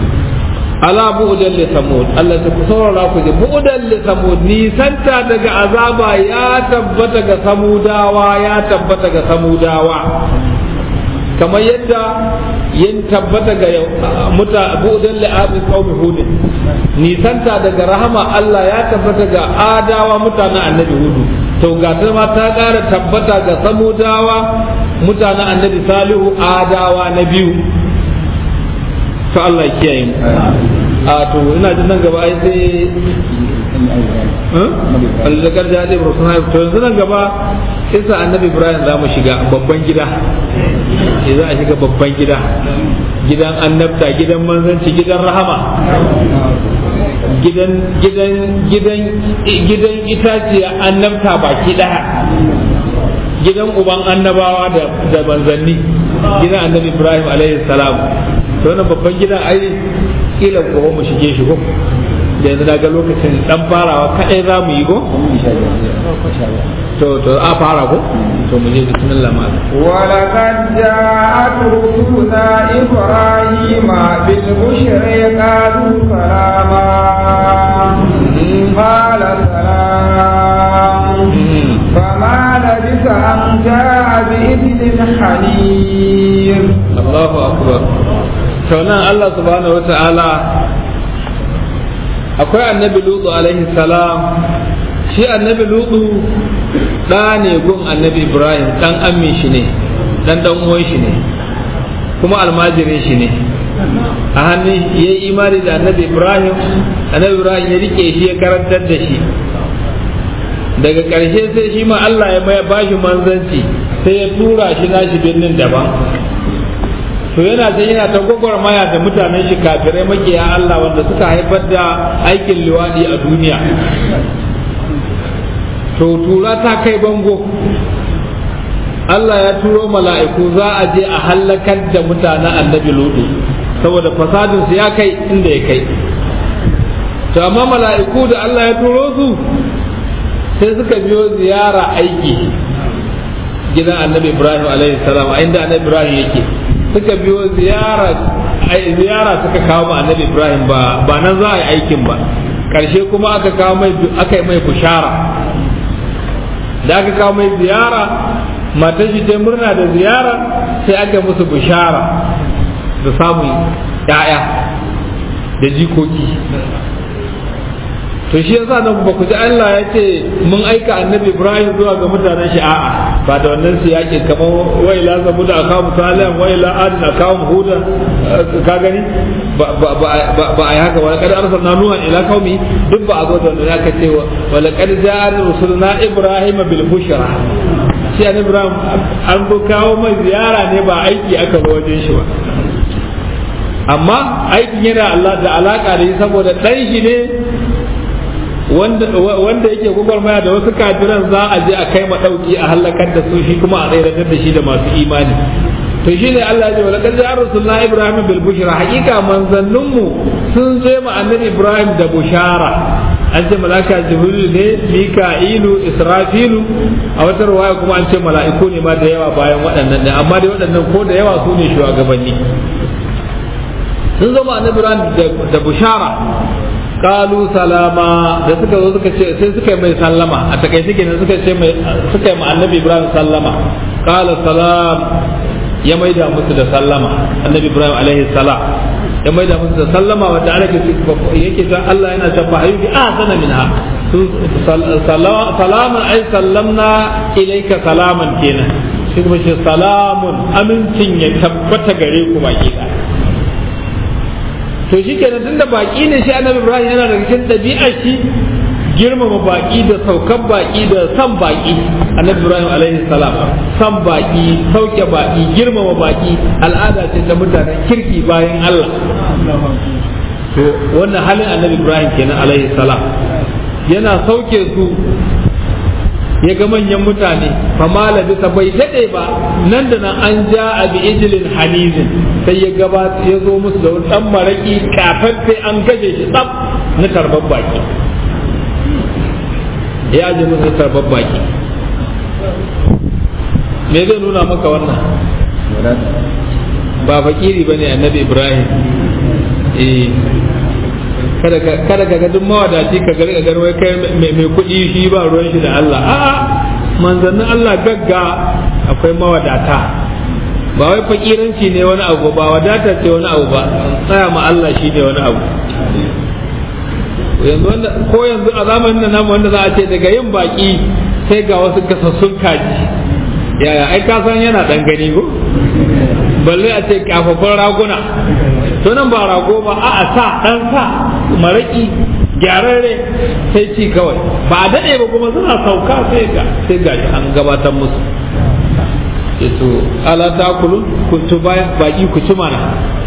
ala bu'udan li samud Allah ta saurara ku ji bu'udan li samud nisanta daga azaba ya tabbata ga samudawa ya tabbata ga samudawa kamar yadda yin tabbata ga muta bu'udan li abi qaumi hud nisanta daga rahama Allah ya tabbata ga adawa mutanen annabi hudu to ga ta ma ta ƙara tabbata ga samudawa mutanen annabi salihu adawa na biyu to Allah ya kiyaye mu a to ina jin nan gaba ai sai alzakar da hadin rasul haif to yanzu nan gaba isa annabi ibrahim za mu shiga babban gida za a shiga babban gida gidan annabta gidan manzanci gidan rahama gidan gidan gidan gidan itaciya annabta baki daya gidan uban annabawa da da manzanni gidan annabi ibrahim alaihi salam to wannan babban gidan ai kila ko mu shige shi ko da yanzu daga lokacin dan farawa kadai za mu yi ko to to a fara ko to mu je bismillah ma ولقد جاءت رسلنا إبراهيم بالبشر قالوا سلاما قال سلام فما لبث أن جاء بإذن حنير Allahu akbar to nan Allah subhanahu wata'ala akwai annabi lutu alaihi salam shi annabi lutu ɗa ne gun annabi ibrahim ɗan amin shi ne ɗan ɗan uwan shi ne kuma almajirin shi ne a hannun ya yi imani da annabi ibrahim annabi ibrahim ya rike shi ya karantar da shi daga ƙarshe sai shi ma Allah ya mai bashi manzanci sai ya tura shi nashi birnin daban to yana ta yana ta gwagwarmaya da mutanen shi kafirai makiya Allah wanda suka haifar da aikin liwadi a duniya to tura ta kai bango Allah ya turo mala'iku za a je a hallakar da mutanen annabi lutu saboda fasadin su ya kai inda ya kai to amma mala'iku da Allah ya turo su sai suka biyo ziyara aiki gidan annabi ibrahim alaihi salam a inda annabi ibrahim yake suka biyo ziyara ziyara suka kawo ma annabi ibrahim ba ba nan za a yi aikin ba karshe kuma aka kawo mai aka yi mai bushara da aka kawo mai ziyara matar shi ta murna da ziyara sai aka musu bushara da samun ya'ya da jikoki to shi yasa nan ba ku ji Allah ya ce mun aika annabi Ibrahim zuwa ga mutanen shi a'a ba da wannan su yake kamar wai la zabu da akamu salihan wai la adin akamu huda ka gani ba ba ba ai haka wala kad arsalna nuha ila qaumi duk ba a zo da wannan aka ce wala kad ja'a rusuluna Ibrahim bil bushra shi annabi Ibrahim an zo kawo mai ziyara ne ba aiki aka zo wajen shi ba amma aikin yana Allah da alaka da shi saboda dan shi ne wanda yake gwagwarmaya da wasu kafiran za a je a kai ma dauki a halakar da su shi kuma a tsayar da shi da masu imani to shi ne Allah ya ce wala kaza rasulullah ibrahim bil bushra hakika manzannin mu sun zo ma annabi ibrahim da bushara an ce malaka jibril ne mika'ilu israfilu a wata ruwaya kuma an ce mala'iku ne ma da yawa bayan waɗannan ne amma dai waɗannan ko da yawa su ne shugabanni sun zo ma annabi ibrahim da bushara kalu salama da suka zo suka ce sai suka yi mai sallama a takaice kenan suka ce mai suka yi ma annabi ibrahim sallama qala salam ya maida musu da sallama annabi ibrahim alaihi salam ya maida musu da sallama wanda ana ke yake ta Allah yana ta fa ayyuki ahsana minha salaman ay sallamna ilayka salaman kenan shi kuma ce salamun amincin ya tabbata gare ku baki da to shi kenan tunda baki ne shi annabi ibrahim yana daga cikin ɗabi'ar shi girmama baki da saukan baki da san baki annabi ibrahim alaihi salam san baki sauke baki girmama baki al'ada ce ta mutanen kirki bayan allah to wannan halin annabi ibrahim kenan alaihi salam yana sauke su ya ga manyan mutane famala bisa bai daɗe ba nan da nan an ja a bi ijilin hanizin sai ya gaba ya zo musu da wani ɗan maraƙi kafaffe an gaje shi tsaf na tarbar baki ya je musu tarbar baki me zai nuna maka wannan ba fakiri ba ne annabi ibrahim eh kada ka kada ka ga duk mawadaci ka gari ga wai kai mai mai kuɗi shi ba ruwan shi da Allah a'a manzannin Allah gagga akwai mawadata ba wai fakiranci ne wani abu ba wadata ce wani abu ba tsaya ma Allah shi ne wani abu yanzu wanda ko yanzu a zamanin da namu wanda za a ce daga yin baki sai ga wasu gasassun kaji yaya ai ka san yana dan gani ko balle a ce kafafan raguna to nan ba rago ba a sa dan sa maraki gyararre sai ci kawai ba a daɗe ba kuma suna sauka sai ga sai ga an gabatar musu to ala ta kulu ku tu baki ku ci mana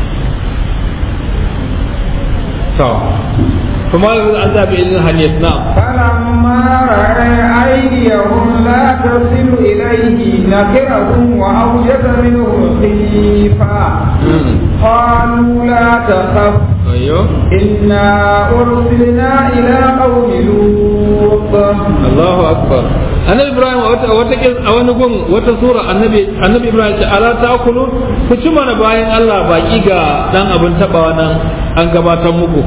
to kuma an zaɓi ilin hanyar na فلما رأى أيديهم لا تصل إليه نكرهم وأوجس منهم خيفة قالوا لا تخف ayyo إنا أرسلنا إلى قوم لوط Allahu akbar annabi ibrahim a wata a wata kis- a wani gun wata sura annabi annabi ibrahim ce ala ta'kulu ku ci mana bayan Allah baki ga dan abin tabawa nan an gabatar muku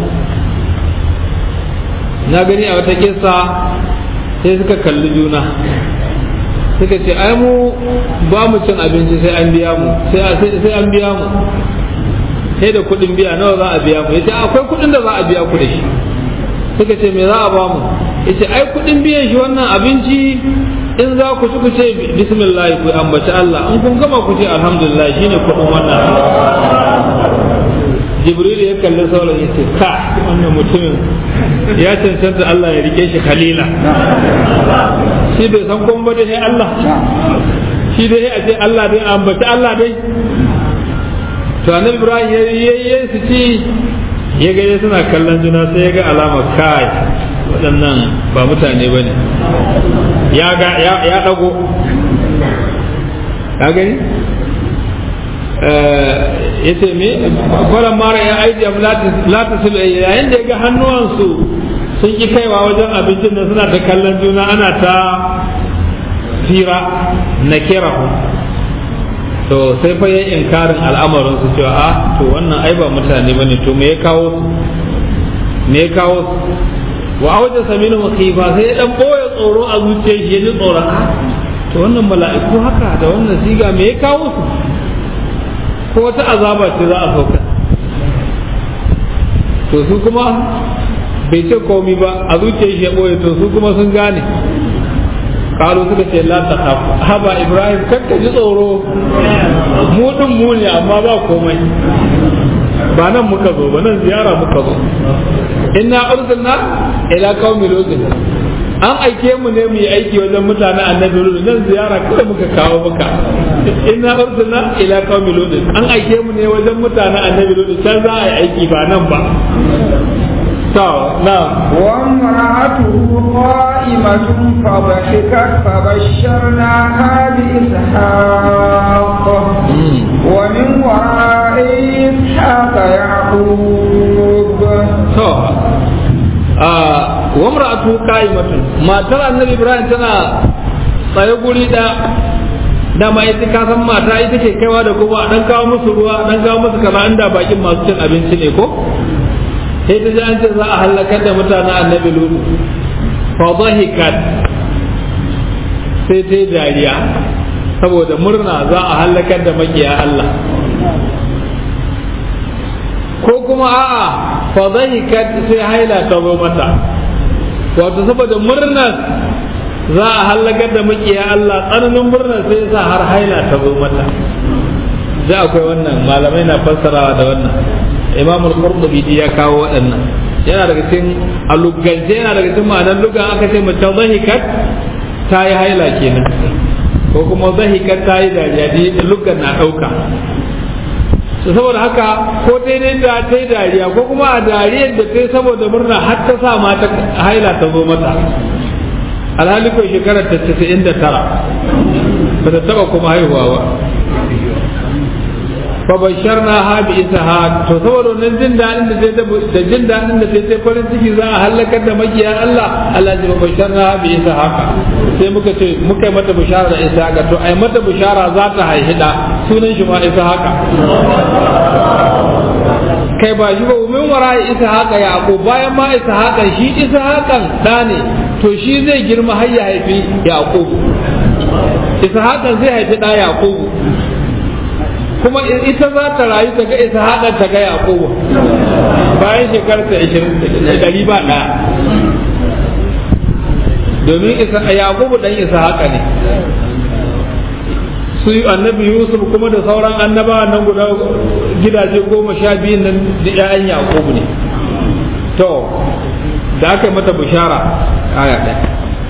na gani a wata kissa sai suka kalli juna suka ce ai mu ba mu cin abinci sai an biya mu sai sai sai an biya mu sai da kuɗin biya nawa za a biya mu yace akwai kuɗin da za a biya ku da shi suka ce me za a ba mu yace ai kuɗin biyan shi wannan abinci in za ku ci ku ce bismillah ku ambaci Allah in kun gama ku ce alhamdulillah shine kuɗin wannan jibril ya kalli sauran ya ce ka wannan mutumin ya cancanta Allah ya rike shi khalila shi bai san kuma ba dai Allah shi dai a ce Allah dai ambaci Allah dai to annabi ibrahim ya yi su ci ya ga dai suna kallon juna sai ya ga alama kai waɗannan ba mutane ba ne ya ga ya ɗago ka gani ya ce me kwaran mara ya aiki abu lata su yayin da ya ga hannuwansu sun ƙi kaiwa wajen abincin da suna ta kallon juna ana ta fira na kirahu to sai fa yayin inkarin al'amarin su cewa a to wannan ai ba mutane bane to me ya kawo su me ya kawo su wa awja saminu khifa sai ya dan boye tsoro a zuciyar shi ya ji tsoron a to wannan mala'iku haka da wannan siga me ya kawo su ko wata azaba ce za a sauka to su kuma bai ce komi ba a zuciyar shi ya boye to su kuma sun gane kalu suka ce la ta khaf haba ibrahim kakka ji tsoro mu din mu ne amma ba komai ba nan muka zo ba nan ziyara muka zo inna arsalna ila qaumi lut an aike mu ne mu yi aiki wajen mutanen annabi lut nan ziyara kawai muka kawo muka inna arsalna ila qaumi lut an aike mu ne wajen mutanen annabi lut can za a yi aiki ba nan ba to na وامرأته قائمة فضحكت فبشرناها بإسحاق ومن وراء إسحاق يعقوب to a wamra'atu qa'imatun matar annabi ibrahim tana tsaye guri da dama ita ka san mata ita ke kaiwa da kuma a dan kawo musu ruwa a dan kawo musu kaza inda bakin masu cin abinci ne ko sai ta ji an ce za a halakar da mutanen annabi lutu fa dhahikat sai ta yi dariya saboda murna za a halakar da makiya Allah ko kuma a'a fa dhahikat sai haila ta zo mata wato saboda murnar za a halakar da makiya Allah tsananin murnar sai sa har haila ta zo mata da akwai wannan malamai na fassarawa da wannan imam al-qurtubi ya kawo waɗannan yana daga cikin alugance yana daga cikin ma'anar lugan aka ce mace zahikat ta yi haila kenan ko kuma zahikat ta yi dariya lugan na ɗauka saboda haka ko daidai da ta yi dariya ko kuma a dariyar da ta yi saboda murna har ta sa mata haila ta zo mata alhali ko shekarar ta casa'in da tara ba ta taba kuma haihuwa ba fa basharna ha bi ishaq to saboda wannan jin dadin da ta da jin dadin da ta farin ciki za a halakar da makiya Allah Allah ya basharna ha bi ishaq sai muka ce muka yi mata bishara da ishaq to ai mata bishara za ta haihi da sunan shi ma ishaq kai ba shi ba min wara isa haka yaqub bayan ma isa haka shi isa hakan da ne to shi zai girma har ya haifi yaqub isa hakan zai haifi da yaqub kuma ita za ta rayu ta ga isa hakan ta ga yaqub bayan shekarar ta 20 ɗari ba ɗaya domin isa yaqub dan isa haka ne su annabi yusuf kuma da sauran annabawa nan guda gidaje goma sha biyu nan da 'ya'yan yaƙubu ne to da aka yi mata bishara aya ɗaya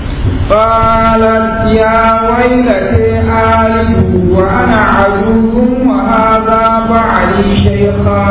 قالت يا ويلتي آلد وأنا عجوز وهذا بعلي شيخا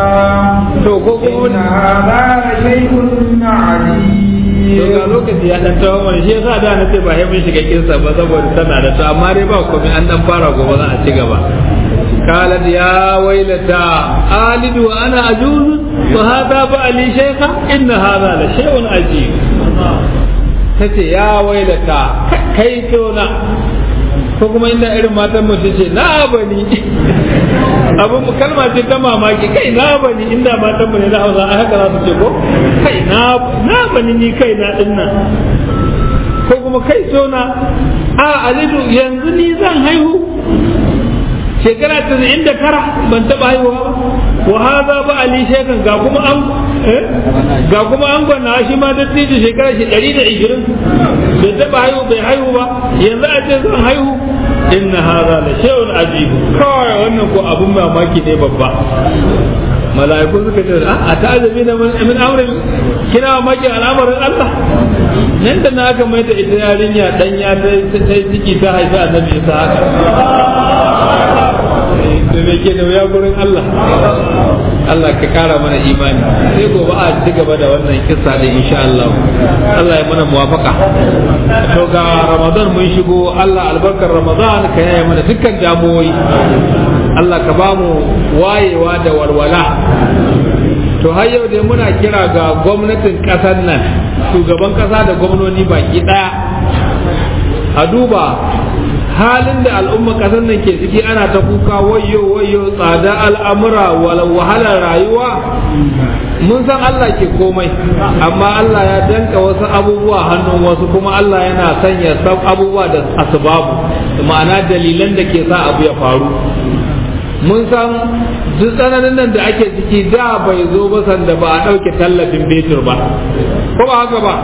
إن هذا لشيء عجيب to ga lokaci ya dan tawo mana shi yasa da na ce ba sai mun shiga kinsa ba saboda tana da to amma dai ba komai an dan fara gobe za a ci gaba قالت يا ويلتى آلد وأنا أجوز وهذا بألي شيخا إن هذا لشيء عجيب تتي يا ويلتى كيتونا ko kuma inda irin matan mutum ce na bani abin kalma ce ta mamaki kai na bani inda matan mu ne na hausa a haka za su ce ko kai na na bani ni kai na dinnan ko kuma kai tona a alidu yanzu ni zan haihu shekara tasa'in da tara ban taɓa haihuwa ba wa haza ba ali shekan ga kuma an ga kuma an gwana shi ma da tije shekara shi ɗari da ishirin bai taɓa haihu bai haihu ba yanzu a ce zan haihu inna haza la shay'un ajib kawai wannan ko abun mamaki ne babba mala'iku suka ce a ta'azabi na min amrin kina mamaki al'amarin Allah nan da na aka mai da ita yarinya dan ya ta ciki ta haifi annabi ta haka da me ke da wuya gurin Allah Allah ka kara mana imani sai gobe a ci gaba da wannan kissa da insha Allah Allah ya mana muwafaka to ga Ramadan mun shigo Allah albarkar Ramadan ka yaya mana dukkan damuwoyi Allah ka ba mu wayewa da walwala to har yau dai muna kira ga gwamnatin ƙasar nan shugaban ƙasa da gwamnoni baki ɗaya a duba halin da al'umma ƙasar nan ke ciki ana ta kuka wayo wayo tsada al'amura wahalar rayuwa mun san Allah ke komai amma Allah ya danka wasu abubuwa hannun wasu kuma Allah yana sanya sab abubuwa da asbabu ma'ana dalilan da ke sa abu ya faru mun san duk tsananin nan da ake ciki da bai zo ba sanda ba a ɗauke tallafin betur ba ko ba haka ba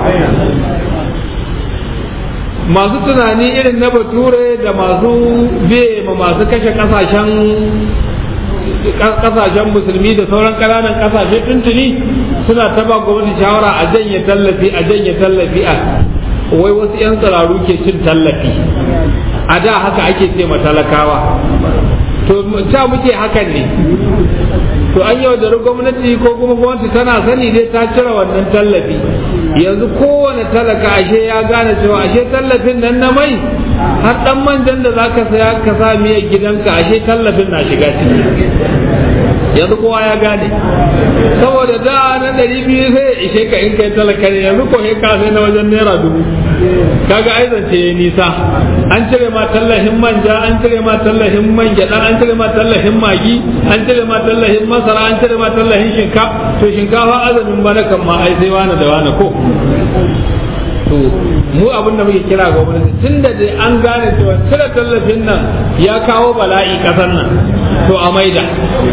masu tunani irin na bature da masu biye ma masu kashe kasashen kasashen musulmi da sauran ƙananan kasashe tuntuni suna ta ba gwamnati shawara a janye tallafi a janye tallafi a wai wasu 'yan tsiraru ke cin tallafi a da haka ake ce ma talakawa to ta muke hakan ne to an yaudari gwamnati ko kuma gwamnati tana sani dai ta cire wannan tallafi yanzu kowane talaka ashe ya gane cewa ashe tallafin nan na mai har dan manjan da zaka saya ka sa miya gidanka ashe tallafin na shiga ciki yanzu kowa ya gane saboda da na ɗari biyu sai ya ishe ka in kai talaka ne yanzu ko ka sai na wajen naira dubu kaga ai zance ya nisa an cire ma tallahin manja an cire ma tallahin man gyaɗa an cire ma tallahin magi an cire ma tallahin masara an cire ma tallahin shinkafa to shinkafa azumin bana kan ma ai sai wani da wani ko to mu abin da muke kira gwamnati tun da dai an gane cewa cire tallafin nan ya kawo bala'i kasar nan to a maida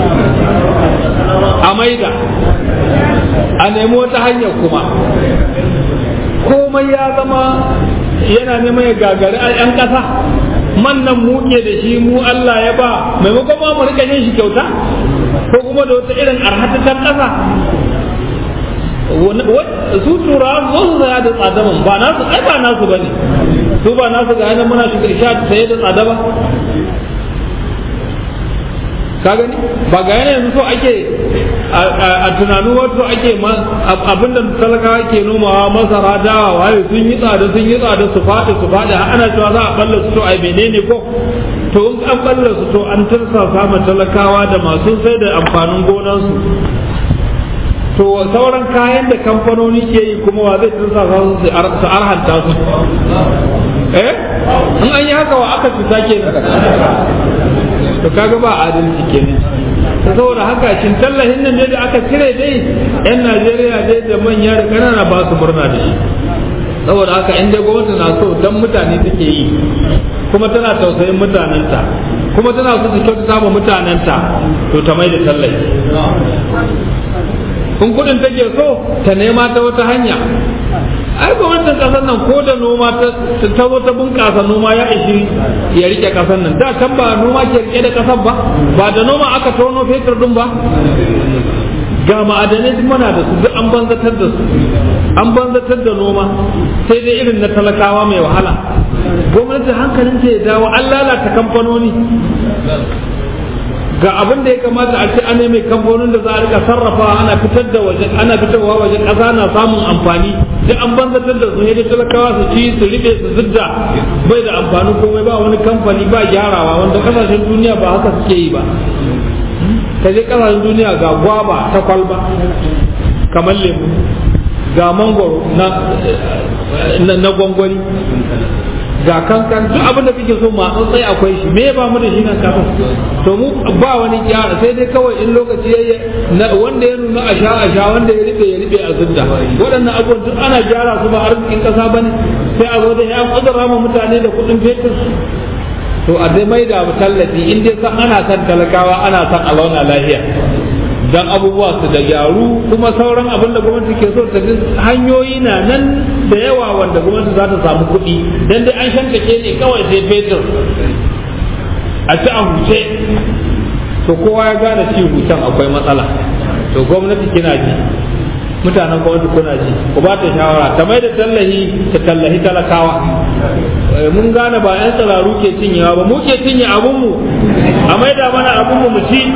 a maida a nemi wata hanyar kuma komai ya zama yana neman ya gagari a 'yan ƙasa man nan muke da shi mu Allah ya ba maimakon ma mu rika yin shi kyauta ko kuma da wata irin arhatatar ƙasa su tura zo su saya da tsadaman ba nasu ai ba nasu bane su ba nasu ga yana muna shiga sha saye da tsada ba ka gani ba ga yana yanzu so ake a tunanin wato ake abinda talakawa ke nomawa masara dawa waye sun yi tsada sun yi tsada su faɗi su faɗi ana cewa za a balla su to ai menene ko to in an balla su to an tursa sama talakawa da masu sai da amfanin gonansu to sauran kayan da kamfanoni ke yi kuma wa zai tursa su su arhanta su eh in an yi haka wa aka fita kenan to kaga ba adalci kenan saboda haka shin tallahin nan ne da aka cire dai yan Najeriya dai da manya da ƙanana ba su murna da shi saboda haka in dai gwamnati na so dan mutane take yi kuma tana tausayin mutanenta kuma tana so ta kyautata ma mutanenta to ta mai da tallafi in kudin take so ta nema ta wata hanya ai gwamnatin kasar nan ko da noma ta zo ta bunƙasa noma ya ishi ya rike kasar nan da can ba noma ke rike da kasar ba ba da noma aka tono fetur din ba ga ma'adanai duk mana da su duk an banzatar da su an banzatar da noma sai dai irin na talakawa mai wahala gwamnati hankalin ta ya dawo an lalata kamfanoni ga abin da ya kamata a ce ana mai kamfanonin da za a rika sarrafa ana fitar da waje ana fitarwa waje ƙasa na samun amfani duk an banzatar da su ne talakawa su ci su riɓe su zidda bai da amfani komai ba wani kamfani ba gyarawa wanda kasashen duniya ba haka suke yi ba ka je kasashen duniya ga gwaba ta kwalba kamar lemu ga mangoro na gwangwani ga kankan duk abin da kake so ma sai akwai shi me ba mu da shi nan kafin to mu ba wani gyara sai dai kawai in lokaci yayi wanda ya nuna a sha a sha wanda ya ribe ya ribe a zudda waɗannan abubuwan duk ana gyara su ba arzikin kasa bane sai a zo da ya kudura ma mutane da kuɗin fetur to a dai mai da tallafi in dai san ana san talakawa ana san a launa lahiya dan abubuwa su da gyaru kuma sauran abin da gwamnati ke so ta hanyoyi na nan da yawa wanda gwamnati za ta samu kuɗi dan dai an shankake ne kawai sai fetur a ci a huce to kowa ya gane ci hucen akwai matsala to gwamnati kina ji mutanen gwamnati kuna ji ku ba ta shawara ta mai da tallahi ta tallahi talakawa mun gane ba yan tsiraru ke cinyewa ba mu ke cinye abunmu a mai da mana abunmu mu ci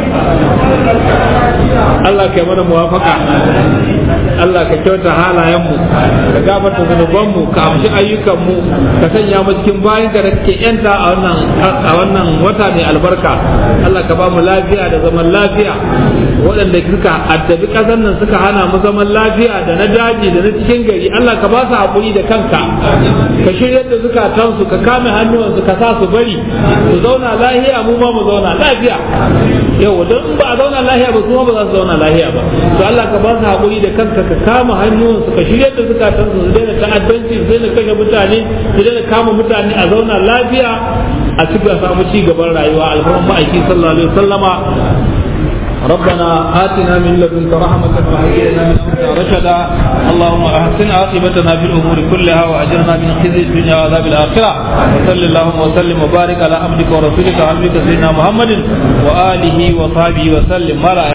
Allah ka mana muwafaka Allah ka kyauta halayenmu ka gafarta zunubanmu ka amshi ayyukanmu ka sanya mu cikin bayan da kake yanta a wannan a wannan wata mai albarka Allah ka ba mu lafiya da zaman lafiya waɗanda suka addabi ƙasar nan suka hana mu zaman lafiya da na daji da na cikin gari Allah ka ba su haƙuri da kanka ka shirya da zukatansu ka kame hannuwansu ka sa su bari su zauna lahiya mu ma mu zauna lafiya yau don ba a zauna lahiya ba su ma ba za su zauna lahiya ba to Allah ka ba su haƙuri da kanka ka kama hannuwansu ka shirya da zukatansu su daina ta'addanci su daina kashe mutane su daina kama mutane a zauna lafiya a cikin samu ci gaban rayuwa alfarman ma'aiki sallallahu alaihi wasallama ربنا آتنا من لدنك رحمة وهيئ لنا من أمرنا رشدا اللهم أحسن عاقبتنا في الأمور كلها وأجرنا من خزي الدنيا وعذاب الآخرة وصل اللهم وسلم وبارك على عبدك ورسولك وحبيبك سيدنا محمد وآله وصحبه وسلم